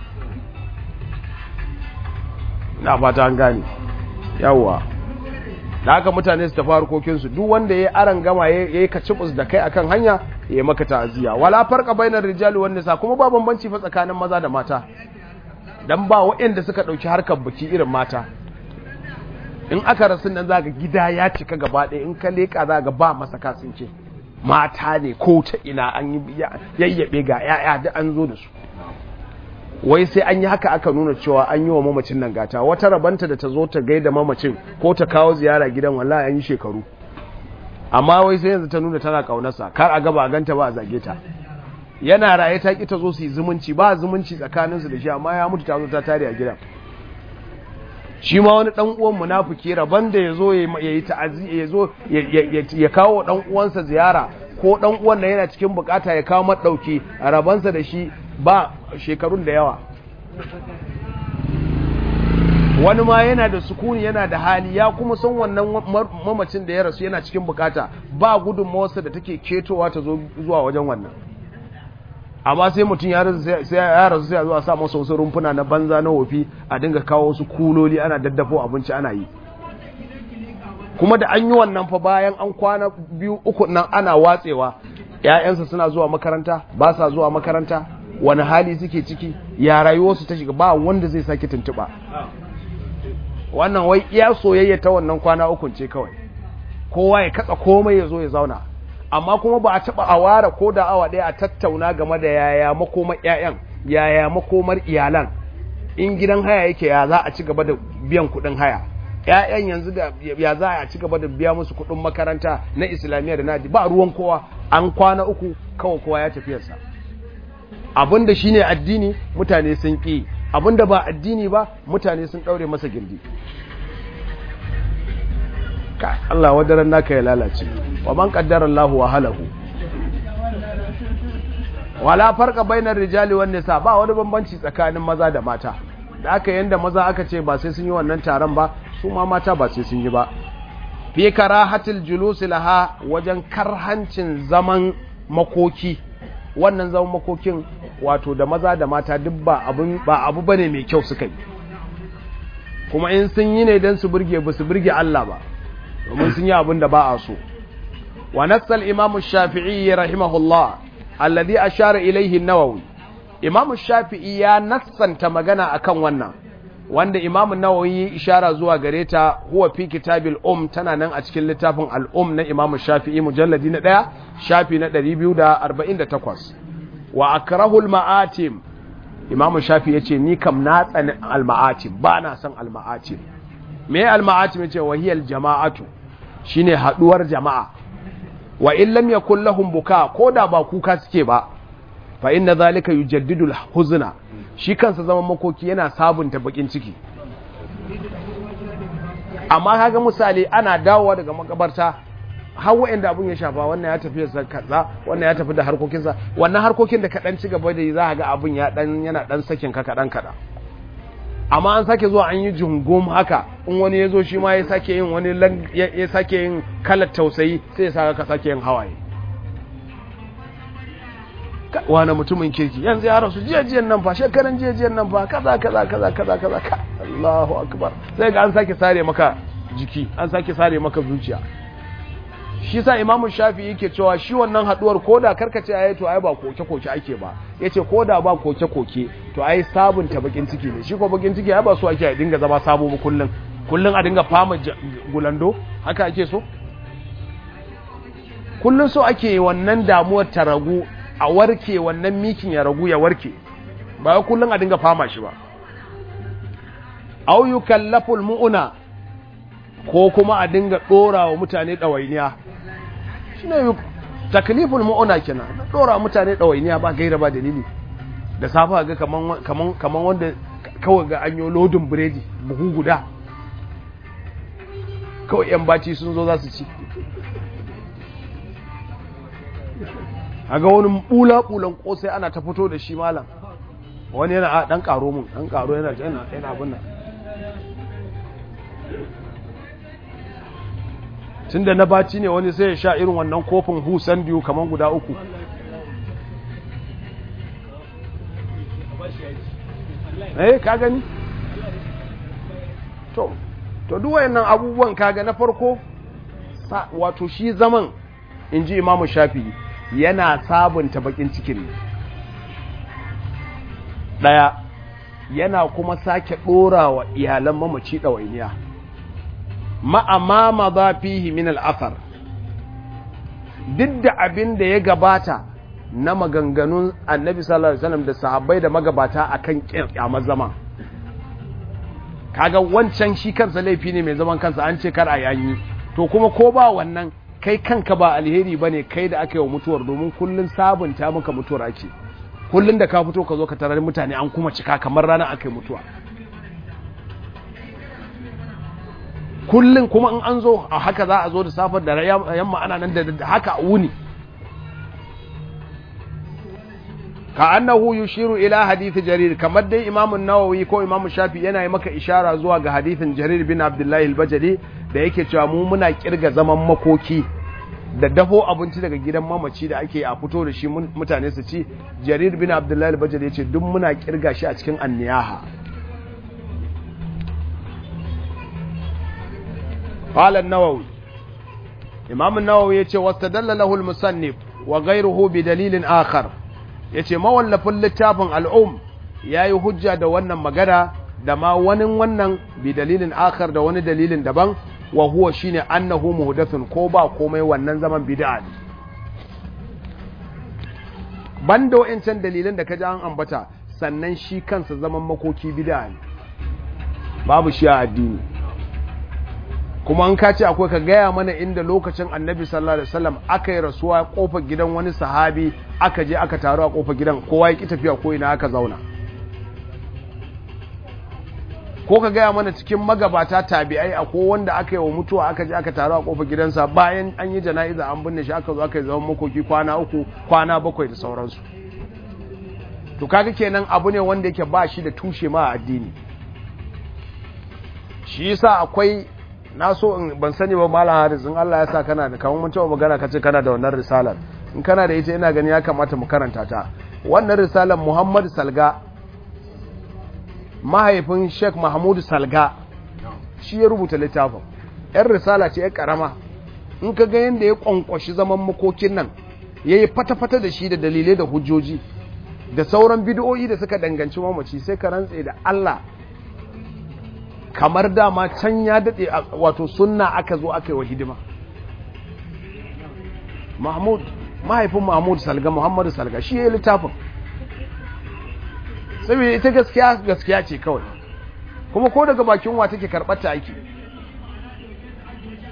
na fata an gane yawwa da haka mutane su tafi harkokinsu duk wanda ya aran gama ya yi kacibus da kai akan hanya ya yi maka ta'aziyya wala farka bainar rijali wan nisa kuma ba bambanci fa tsakanin maza da mata dan ba waɗanda suka ɗauki harkar biki irin mata in aka rasu nan zaka gida ya cika gaba ɗaya in ka leƙa za ga ba masaka sun ce mata ne ko ta ina an yi yayyabe ga ya'ya da an zo da su wai sai an yi haka aka nuna cewa an yi wa mamacin nan gata wata rabanta da ta zo ta gaida mamacin ko ta kawo ziyara gidan wallahi an yi shekaru amma wai sai yanzu ta nuna tana kaunarsa kar a gaba a ganta ba a zage ta yana raye ta ki ta zo su yi zumunci ba zumunci tsakaninsu da shi amma ya mutu ta zo ta tare a gidan shi ma wani dan uwan munafiki rabon da yazo ya yi ta'azi ya zo ya kawo dan uwansa ziyara ko dan uwan da yana cikin bukata ya kawo madauki rabansa da shi ba shekarun da yawa wani ma yana da sukuni yana da hali ya kuma san wannan mamacin da ya rasu yana cikin bukata ba gudunmawarsa da take ketowa ta zo zuwa wajen wannan amma sai mutum ya rasu sai ya zo a sa masa wasu rumfuna na banza na wofi a dinga kawo wasu kuloli ana daddafo abinci ana yi kuma da an yi wannan fa bayan an kwana biyu uku nan ana watsewa ‘ya'yansa suna zuwa makaranta ba sa zuwa makaranta wani hali suke ciki ya rayuwarsu ta shiga ba wanda zai sake tuntuɓa wannan wai iya soyayya ta wannan kwana ukun ce kawai kowa ya katsa komai ya zo ya zauna amma kuma ba a taɓa a ware ko da awa ɗaya a tattauna game da yaya makomar ‘ya'yan yaya makomar iyalan in gidan haya yake ya za a ci gaba da biyan kuɗin haya ‘ya'yan yanzu da ya za a ci gaba da biya musu kuɗin makaranta na islamiyya da nadi ba ruwan kowa an kwana uku kawai kowa ya tafiyarsa abinda shine addini mutane sun ƙi abinda ba addini ba mutane sun ɗaure masa gindi ka Allah wadaran naka ya lalace wa man qaddara Allah wa halahu wala farqa bainar rijali wan nisa ba wani bambanci tsakanin maza da mata da aka yanda maza aka ce ba sai sun yi wannan taron ba su ma mata ba sai sun yi ba fi karahatil julusi laha wajen karhancin zaman makoki wannan zaman makokin wato da maza da mata duk ba abu ba abu bane mai kyau suka yi kuma in sun yi ne dan su burge ba su burge Allah ba domin sun yi abin da ba a so wa nassal imam shafi'i rahimahullah alladhi ashara ilayhi an-nawawi imam shafi'i ya nassanta magana akan wannan wanda imam nawawi ishara zuwa gare ta huwa fi kitabil um tana nan a cikin littafin al-um na imam shafi'i mujalladi na daya shafi na 248 wa akrahu al-ma'atim imam shafi yace ni kam na tsani al-ma'atim ba na san al-ma'atim me al-ma'atim yace wa hiya al-jama'atu shine haduwar jama'a wa in lam yakul lahum buka koda ba kuka suke ba fa inna zalika yujaddidu al-huzna shi kansa zaman makoki yana sabunta bakin ciki amma kaga misali ana dawowa daga makabarta har wa'anda abun ya shafa wannan ya tafi sa kaza wannan ya tafi da harkokinsa wannan harkokin da kaɗan ci gaba da yi za ga abun ya dan yana dan sakin ka kaɗan kaɗan amma an sake zuwa an yi jungum haka in wani ya zo shi ma ya sake yin wani ya sake yin kalar tausayi sai ya sa ka sake yin hawaye wani mutumin kirki yanzu ya rasu jiyajiyan nan fa shekaran jiyajiyan nan fa kaza kaza kaza kaza kaza ka Allahu akbar sai ga an sake sare maka jiki an sake sare maka zuciya shi sa imamu shafi yake cewa shi wannan haduwar koda karkace ayi to ai ba koke koke ake ba yace koda ba koke koke to ai sabunta bakin ciki ne shi ko bakin ciki ai ba so ake a dinga zama sabo ba kullun kullun a dinga fama gulando haka ake so kullun so ake wannan damuwar ta ragu a warke wannan mikin ya ragu ya warke ba kullun a dinga fama shi ba au yukallaful mu'una ko kuma a dinga dora wa mutane dawainiya shine takliful mu'una kenan dora mutane dawainiya ba gaira ba dalili da safa ga kaman kaman kaman wanda kawai ga anyo lodin biredi buhu guda kawai yan baci sun zo za su ci aga wani bula bulan kosai ana ta fito da shi malam wani yana a dan karo mun dan karo yana yana yana abin nan tunda na baci ne wani sai ya sha irin wannan kofin husan biyu kaman guda uku eh ka gani to to duk wayannan abubuwan kaga na farko wato shi zaman inji imamu shafi'i yana sabunta bakin cikin ne daya yana kuma sake dora wa iyalan mamaci ɗawainiya ma'amama za fihi min al'asar duk da abin da ya gabata na maganganun annabi sallallahu alaihi wasallam da sahabbai da magabata akan kyamar zama kaga wancan shi kansa laifi ne mai zaman kansa an ce kar a yanyi to kuma ko ba wannan kai kanka ba alheri bane kai da aka yi wa mutuwar domin kullun sabunta maka mutuwar ake kullun da ka fito ka zo ka tarar mutane an kuma cika kamar rana aka yi mutuwa kullun kuma in an zo a haka za a zo da safar da yamma ana nan da haka a wuni ka annahu yushiru ila hadith jarir kamar dai imamun nawawi ko imamu shafi yana yi maka ishara zuwa ga hadithin jarir bin abdullahi al-bajali da yake cewa mu muna kirga zaman makoki da dafo abinci daga gidan mamaci da ake a fito da shi mutane su ci jarir bin abdullahi al-bajali yace duk muna kirga shi a cikin anniyaha qala an-nawawi imam an-nawawi yace wastadalla lahu al-musannif wa ghayruhu bi dalilin akhar ya ce mawallafin littafin al'um ya yi hujja da wannan magana da ma wani wannan bi dalilin akar da wani dalilin daban wa huwa shine annahu muhdathun ko ba komai wannan zaman bid'a ne banda wa'ancan dalilan da ka ji an ambata sannan shi kansa zaman makoki bid'a ne babu shi a addini kuma an kace akwai ka gaya mana inda lokacin annabi sallallahu alaihi wasallam aka yi rasuwa kofar gidan wani sahabi aka je aka taru a kofar gidan kowa ya ki tafiya ko ina aka zauna ko ka gaya mana cikin magabata tabi'ai akwai wanda aka yi wa mutuwa aka je aka taru a kofar gidansa bayan an yi jana'iza an binne shi aka zo aka yi zaman makoki kwana uku kwana bakwai da sauransu to kaga kenan abu ne wanda yake ba shi da tushe ma a addini shi yasa akwai na so in ban sani ba malam haris in Allah ya sa kana da kamar mun taɓa magana kace kana da wannan risalar in kana da ita ina gani ya kamata mu karanta ta wannan risalar Muhammad Salga mahaifin Sheikh Mahmud Salga shi ya rubuta littafin yan risala ce ya karama in ka ga yanda ya kwankwashi zaman makokin nan yayi fata-fata da shi da dalilai da hujjoji da sauran bid'o'i da suka danganci mamaci sai ka rantse da Allah kamar dama can ya daɗe wato sunna aka zo aka yi wa hidima mahmud mahaifin mahmud salga muhammadu salga shi ya yi littafin saboda ita gaskiya gaskiya ce kawai kuma ko daga bakin wa take karɓar ta ake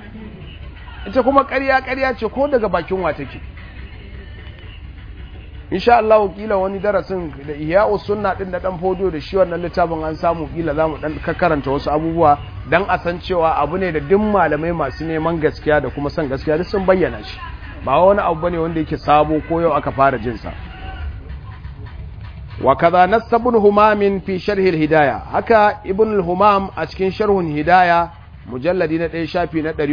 ita kuma ƙarya ƙarya ce ko daga bakin wa take insha Allah kila wani darasin da ihya'us sunna din da dan fodo da shi wannan littafin an samu kila zamu dan karanta wasu abubuwa dan a san cewa abu ne da duk malamai masu neman gaskiya da kuma son gaskiya duk sun bayyana shi ba wani abu bane wanda yake sabo ko yau aka fara jin sa wa kaza nasabun humamin fi sharhi al-hidayah haka ibn al-humam a cikin sharhun hidayah mujalladi na ɗaya shafi na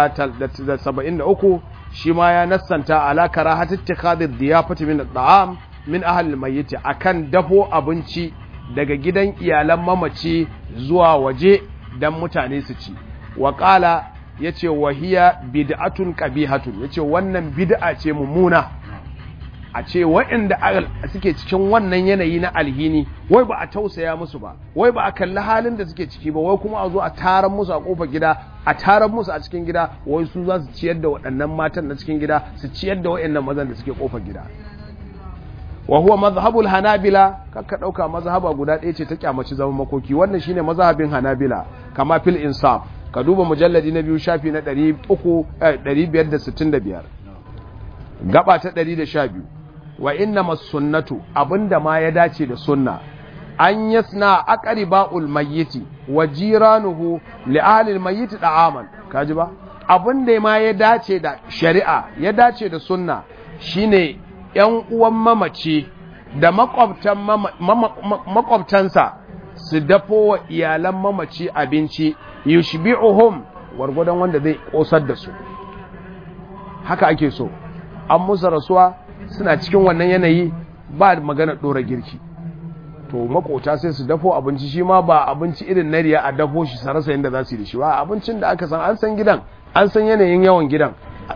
473 shi ma ya nassanta ala karahat ittikhadhi diyafati min at'am min ahli al-mayyit akan dafo abinci daga gidan iyalan mamaci zuwa waje dan mutane su ci wa qala yace wahiya bid'atun qabihatun yace wannan bid'a ce mummuna a ce waɗanda suke cikin wannan yanayi na alhini wai ba a tausaya musu ba wai ba a kalli halin da suke ciki ba wai kuma a zo a taron musu a kofar gida a taron musu a cikin gida wai su za su ciyar da waɗannan matan na cikin gida su ciyar da waɗannan mazan da suke kofar gida wa huwa mazhabul hanabila kakka dauka mazhaba guda ɗaya ce ta kyamaci zaman makoki wannan shine mazhabin hanabila kama fil insaf ka duba mujalladi na biyu shafi na 565 gaba ta 112 wa inna masunnatu abinda ma ya dace da sunna an yasna aqriba'ul mayyiti wa jiranuhu li ahli al-mayyit da'aman kaji ba abinda ma ya dace da shari'a ya dace da sunna shine yan uwan mamaci da makwabtan makwabtansa su dafo wa iyalan mamaci abinci yushbi'uhum gwargwadon wanda zai kosar da su haka ake so an musu rasuwa suna cikin wannan yanayi ba magana ɗora girki to makota sai su dafo abinci shi ma ba abinci irin na riya a dafo shi sarasa yadda za su yi da shi ba abincin da aka san an san gidan an san yanayin yawan gidan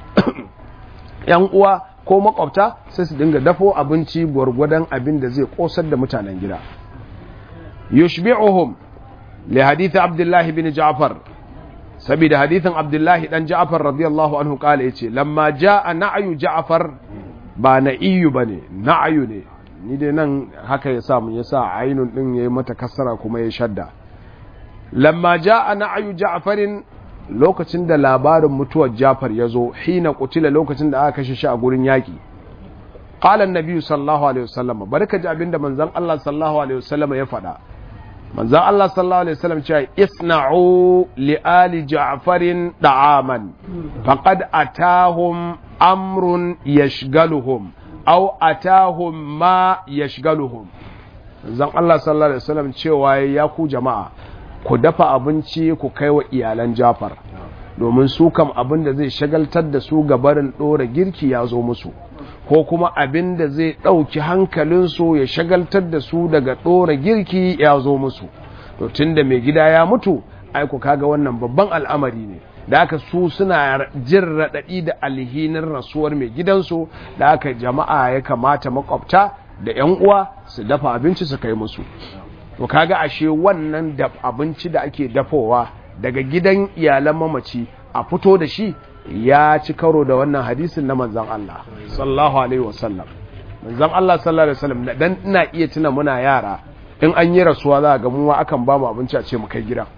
yan uwa ko makwabta sai su dinga dafo abinci gwargwadon abin da zai kosar da mutanen gida yushbi'uhum li hadith abdullahi bin ja'far saboda hadithin abdullahi dan ja'far radiyallahu anhu kala yace lamma jaa na'yu ja'far ba na'iyu bane na'yu ne ni dai nan haka ya sa mun yasa ainun din yayi mata kasara kuma ya shadda lamma jaa na'yu ja'farin lokacin da labarin mutuwar Ja'far ya zo hina kutila lokacin da aka kashe shi a gurin yaki qala an-nabi sallallahu alaihi wasallam barka ji abinda manzon Allah sallallahu alaihi wasallam ya faɗa manzon Allah sallallahu alaihi wasallam cewa isna'u li ali ja'farin da'aman faqad atahum amrun yashgaluhum aw atahum ma yashgaluhum manzon Allah sallallahu alaihi wasallam cewa ya ku jama'a ku dafa abinci ku kai wa iyalan Jafar domin su kam abin da zai shagaltar da su gabarin ɗora girki ya zo musu ko kuma abin da zai ɗauki hankalinsu ya shagaltar da su daga ɗora girki ya zo musu to tun da mai gida ya mutu aiku kaga wannan babban al'amari ne da aka su suna jin raɗaɗi da alhinin rasuwar mai gidansu da aka jama'a ya kamata makwabta da 'yan uwa su dafa abinci su kai musu to kaga ashe wannan da abinci da ake dafowa daga gidan iyalan mamaci a fito da shi ya ci karo da wannan hadisin na manzan Allah sallallahu alaihi wasallam manzan Allah sallallahu alaihi wasallam dan ina iya tuna muna yara in an yi rasuwa za ga mu akan ba mu abinci a ce mu kai gidan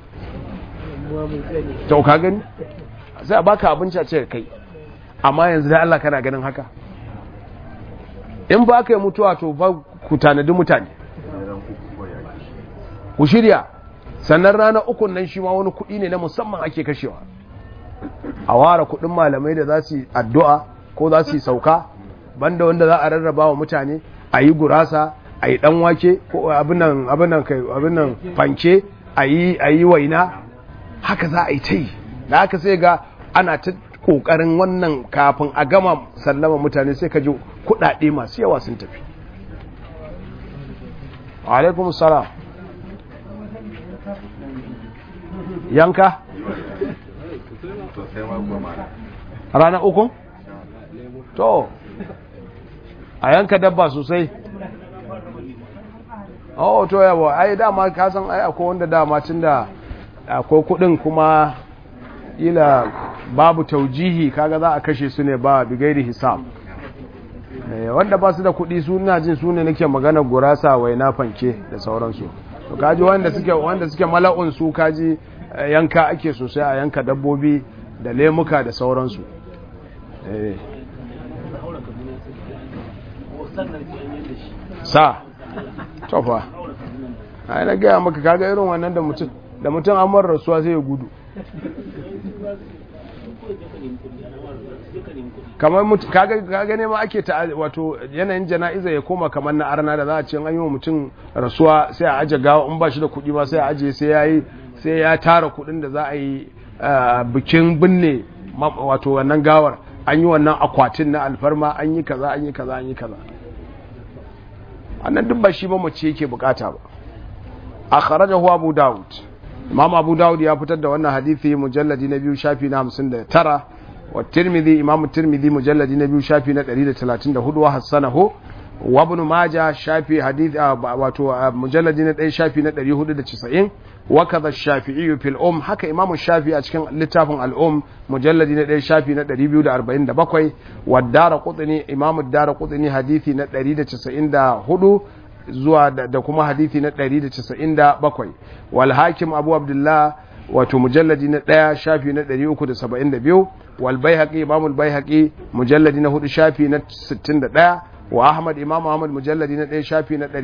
to ka gani sai a baka abinci a ce kai amma yanzu da Allah kana ganin haka in ba ka yi mutuwa to ba ku tanadi mutane ku shirya sannan rana ukun nan shi ma wani kuɗi ne na musamman ake kashewa a ware kuɗin malamai da za su yi addu'a ko za su yi sauka banda wanda za a rarraba wa mutane a yi gurasa a yi ɗan wake ko abinan abinan fanke a yi waina haka za a yi ta yi da haka sai ga ana ta ƙoƙarin wannan kafin a gama sallama mutane sai ka ji kuɗaɗe masu yawa sun tafi alaikum salam yanka rana uku to a yanka dabba sosai oh to yawa ai dama kasan ai akwai wanda dama tun da akwai kudin kuma ila babu taujihi kaga za a kashe su ne ba bigairi hisab wanda ba su da kudi su na jin su ne nake magana gurasa waina fanke da sauransu to kaji wanda suke wanda suke mala'un su kaji yanka ake sosai a yanka dabbobi da lemuka da sauransu sa tofa a na gaya maka kaga irin wannan da mutum da mutum an mara rasuwa sai ya gudu kamar kaga ne ma ake ta wato yanayin jana'iza ya koma kamar na arna da za a ce an yi wa mutum rasuwa sai a aje gawa in ba shi da kuɗi ba sai a aje sai ya yi sai ya tara kuɗin da za a yi bikin binne wato wannan gawar an yi wannan akwatin na alfarma an yi kaza an yi kaza an yi kaza annan duk ba shi ba mace yake bukata ba a kharajahu abu daud imam abu daud ya fitar da wannan hadisi mujalladi na biyu shafi na 59 wa tirmidhi imam tirmidhi mujalladi na biyu shafi na 134 wa hasanahu wa ibn majah shafi hadith wato mujalladi na 1 shafi na 490 wa kaza shafi'i fil um haka imam shafi a cikin littafin al um mujalladi na 1 shafi na 247 wa daraqutni imam daraqutni hadisi na 194 zuwa da kuma hadithi na 197 wal hakim abu abdullah wato mujalladi na ɗaya shafi na 372 wal baihaqi imam al baihaqi mujalladi na hudu shafi na 61 wa ahmad imam ahmad mujalladi na ɗaya shafi na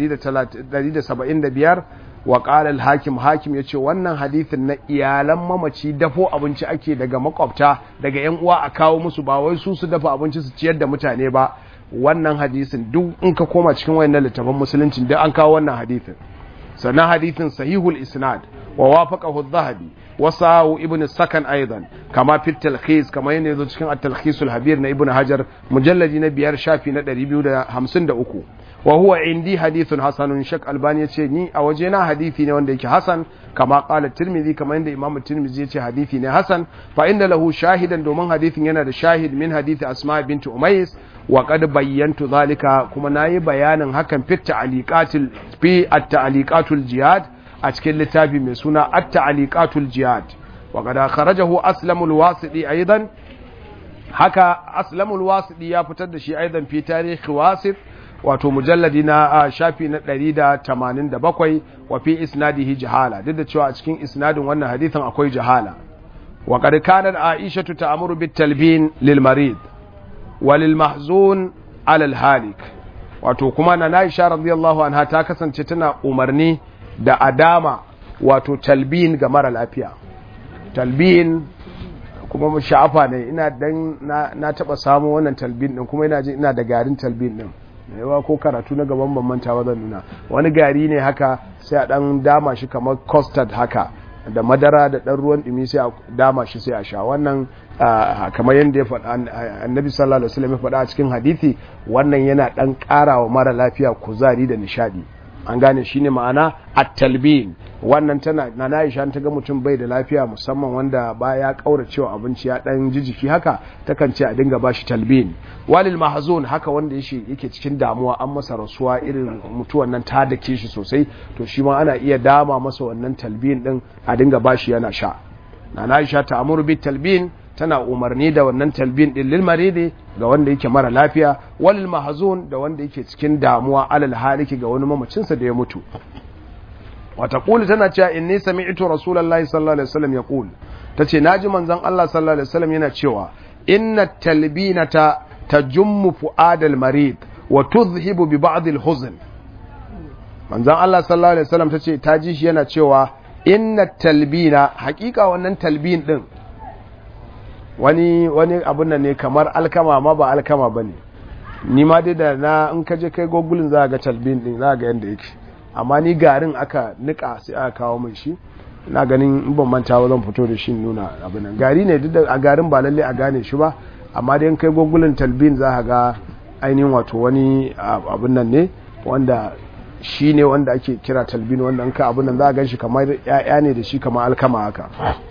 175 wa qala al hakim hakim yace wannan hadithin na iyalan mamaci dafo abinci ake daga makwabta daga yan uwa a kawo musu ba wai su su dafa abinci su ciyar da mutane ba wannan hadisin duk in ka koma cikin wayannan littafan musulunci duk an kawo wannan hadisin sannan hadisin sahihul isnad wa wafaqahu adh-dhahabi wa sahu ibn sakan aidan kama fi talkhis kama yana yazo cikin at-talkhisul habir na ibn hajar mujalladi na biyar shafi na 253 wa huwa indi hadithun hasanun shak albani yace ni a waje na hadisi ne wanda yake hasan kama qala tirmidhi kama inda imam tirmidhi yace hadisi ne hasan fa inda lahu shahidan domin hadisin yana da shahid min hadisi asma bint umays wa qad bayyantu zalika kuma nayi bayanin hakan fi ta'liqatil fi at-ta'liqatul jihad a cikin littafi mai suna at-ta'liqatul jihad wa qad kharajahu aslamul wasidi aidan haka aslamul wasidi ya fitar da shi aidan fi tarihi wasit wato mujalladi na shafi na 187 wa fi isnadihi jahala duk da cewa a cikin isnadin wannan hadithin akwai jahala wa qad kanat aisha ta'muru bit talbin lil marid wa lil mahzun ala al halik wato kuma na Aisha radiyallahu anha ta kasance tana umarni da adama wato talbin ga mara lafiya talbin kuma sha'afa ne ina dan na, na taba samu wannan talbin din kuma ina ji ina da garin talbin din yawa ko karatu na gaban ban manta ba zan nuna wani gari ne haka sai a dan dama shi kamar custard haka da madara da dan ruwan dumi sai a dama shi sai a sha wannan kamar yadda ya faɗa annabi sallallahu alaihi wasallam ya faɗa a cikin hadisi wannan yana dan ƙarawa mara lafiya kuzari da nishadi an gane shine ma'ana at-talbin wannan tana na Aisha ta ga mutum bai da lafiya musamman wanda ba ya kaura cewa abinci ya dan jijiki haka takan ce a dinga bashi talbin walil mahzun haka wanda yake yake cikin damuwa an masa rasuwa irin mutuwan nan ta dake shi sosai to shi ma ana iya dama masa wannan talbin din a dinga bashi yana sha na Aisha ta amuru bit talbin tana umarni da wannan talbin din lil maridi ga wanda yake mara lafiya walil mahzun da wanda yake cikin damuwa alal haliki ga wani mamacinsa da ya mutu wata kuli tana cewa inni sami'tu rasulullahi sallallahu alaihi wasallam yaqul tace naji manzon Allah sallallahu alaihi wasallam yana cewa inna talbinata tajummu fuadal marid wa tudhhibu bi ba'd al huzn manzon Allah sallallahu alaihi wasallam tace ta ji shi yana cewa inna talbina hakika wannan talbin din wani wani abun nan ne kamar alkama ma ba alkama bane ni ma dai da na in ka je kai gogulin za ga talbin din za ga yanda yake amma ni garin aka nika sai aka kawo mai shi ina ganin in ban manta ba zan fito da shi nuna abin nan gari ne duk da a garin ba lalle a gane shi ba amma dai in kai gogulin talbin za ka ga ainihin wato wani abin nan ne wanda shi ne wanda ake kira talbin wanda in ka abin nan za a gan shi kamar ya'ya ne da shi kamar alkama haka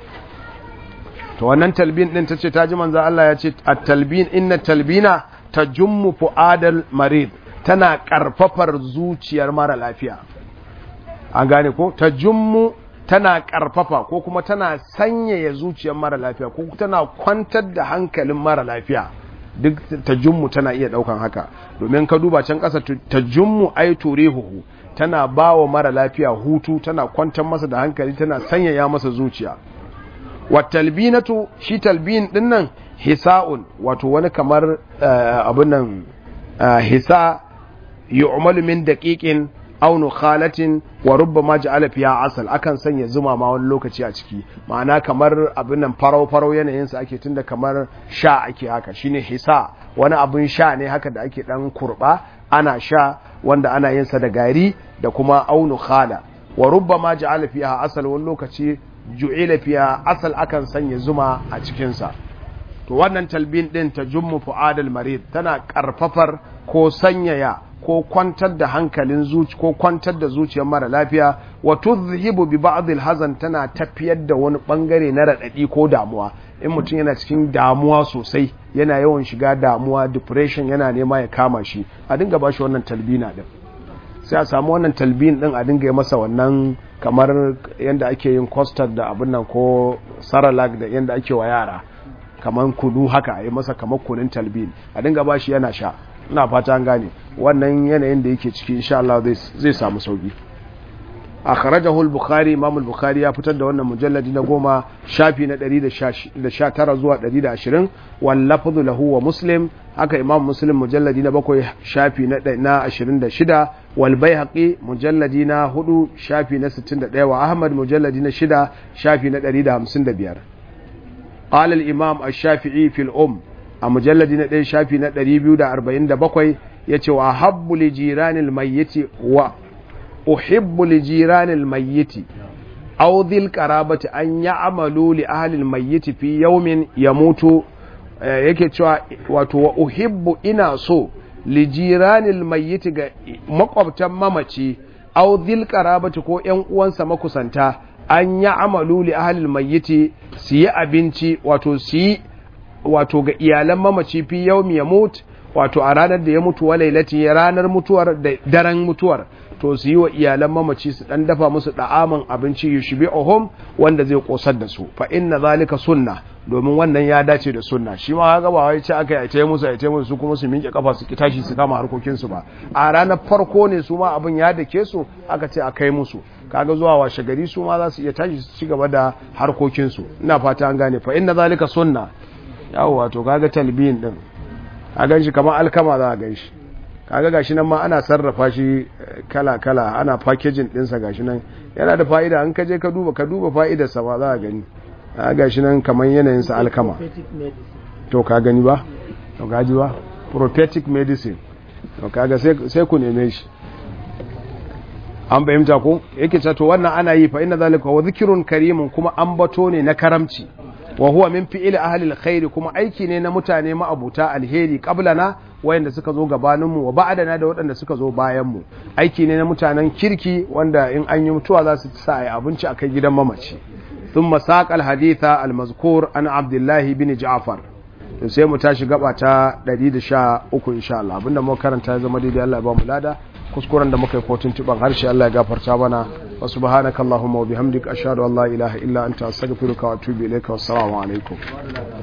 to wannan talbin din tace ta ji manzo Allah ya ce at-talbin inna talbina tajummu fuadal marid tana karfafar zuciyar mara lafiya an gane ko tajummu tana karfafa ko kuma tana sanyaya zuciyar mara lafiya ko tana kwantar da hankalin mara lafiya duk tajummu tana iya daukan haka domin ka duba can kasa tajummu ay turihuhu tana bawa mara lafiya hutu tana kwantar masa da hankali tana sanyaya masa zuciya watalbinatu shi talbin din nan hisa'un wato wani kamar abun nan hisa yu'malu min daqiqin aw nukhalatin wa rubbama ja'ala fiha asal akan sanya zuma ma wani lokaci a ciki ma'ana kamar abin nan farau farau yanayin sa ake tunda kamar sha ake haka shine hisa wani abin sha ne haka da ake dan kurba ana sha wanda ana yin sa da gari da kuma aw nukhala wa rubbama ja'ala fiha asal wani lokaci ju'ila fiha asal akan sanya zuma a cikin sa to wannan talbin din ta jummu fu'adal marid tana karfafar ko sanyaya ko kwantar da hankalin zuci ko kwantar da zuciyar mara lafiya wa tuzhibu bi ba'd hazan tana tafiyar da wani bangare na radadi ko damuwa in mutum yana cikin damuwa sosai yana yawan shiga damuwa depression yana nema ya kama shi a dinga ba shi wannan talbina din sai a samu wannan talbin din a dinga yi masa wannan kamar yadda ake yin custard da abin nan ko saralak da yadda ake wa yara kamar kudu haka a yi masa kamar kunun talbin a dinga ba shi yana sha ina fata an gane wannan yanayin da yake ciki insha Allah zai samu sauki akhrajahu al-bukhari imam al-bukhari ya fitar da wannan mujalladi na goma shafi na 119 zuwa 120 wal lafzu lahu wa muslim haka imam muslim mujalladi na bakwai shafi na 26 wal baihaqi mujalladi na 4 shafi na 61 wa ahmad mujalladi na 6 shafi na 155 قال الإمام الشافعي في الأم a mujalladi na ɗaya shafi na 247 ya ce wa habbu li jiranil mayyiti wa uhibbu li jiranil mayyiti aw dhil qarabati an ya'malu li ahli al mayyiti fi yawmin yamutu yake cewa wato wa uhibbu ina so li jiranil mayyiti ga makwabtan mamaci aw dhil qarabati ko ƴan uwansa makusanta an ya'malu li ahli al mayyiti su yi abinci wato su yi wato ga iyalan mamaci fi yaumi ya mutu wato a ranar da ya mutu wa lailati ranar mutuwar da daren mutuwar to su yi wa iyalan mamaci su dan dafa musu da'aman abinci yushbi'uhum wanda zai kosar da su fa inna zalika sunna domin wannan ya dace da sunna shi ma kaga ba wai ce aka yi musu ai musu su kuma su minke kafa su tashi su kama harkokin su ba a ranar farko ne su ma abin ya dake su aka ce a kai musu kaga zuwa washe gari su ma za su iya tashi su ci gaba da harkokin su ina fata an gane fa inna zalika sunna yawo wato kaga talbiyin din a ganshi kamar alkama za a ganshi kaga gashi nan ma ana sarrafa shi kala kala ana packaging dinsa gashi nan yana da fa'ida an kaje ka duba ka duba fa'idar sa ba za a gani a gashi nan kamar yanayin sa alkama to ka gani ba to gaji ba prophetic medicine to kaga sai sai ku neme shi an bayyanta ko yake cewa to wannan ana yi fa inna zalika wa dhikrun karimun kuma ambato ne na karamci wa huwa min fi'il ahli alkhair kuma aiki ne na mutane ma'abuta alheri qablana wayanda suka zo gabanin mu wa ba'dana da waɗanda suka zo bayan mu aiki ne na mutanen kirki wanda in an yi mutuwa za su sa ai abinci a kai gidan mamaci thumma saqa alhaditha almazkur an abdullah bin ja'far to sai mu tashi gaba ta 113 insha Allah abinda mu karanta ya zama daidai Allah ya ba mu lada kuskuren da muka yi kotun tuban harshe Allah ya gafarta mana wa subhanakallahumma wa bihamdika ashhadu an la ilaha illa anta astaghfiruka wa atubu ilayka wassalamu alaikum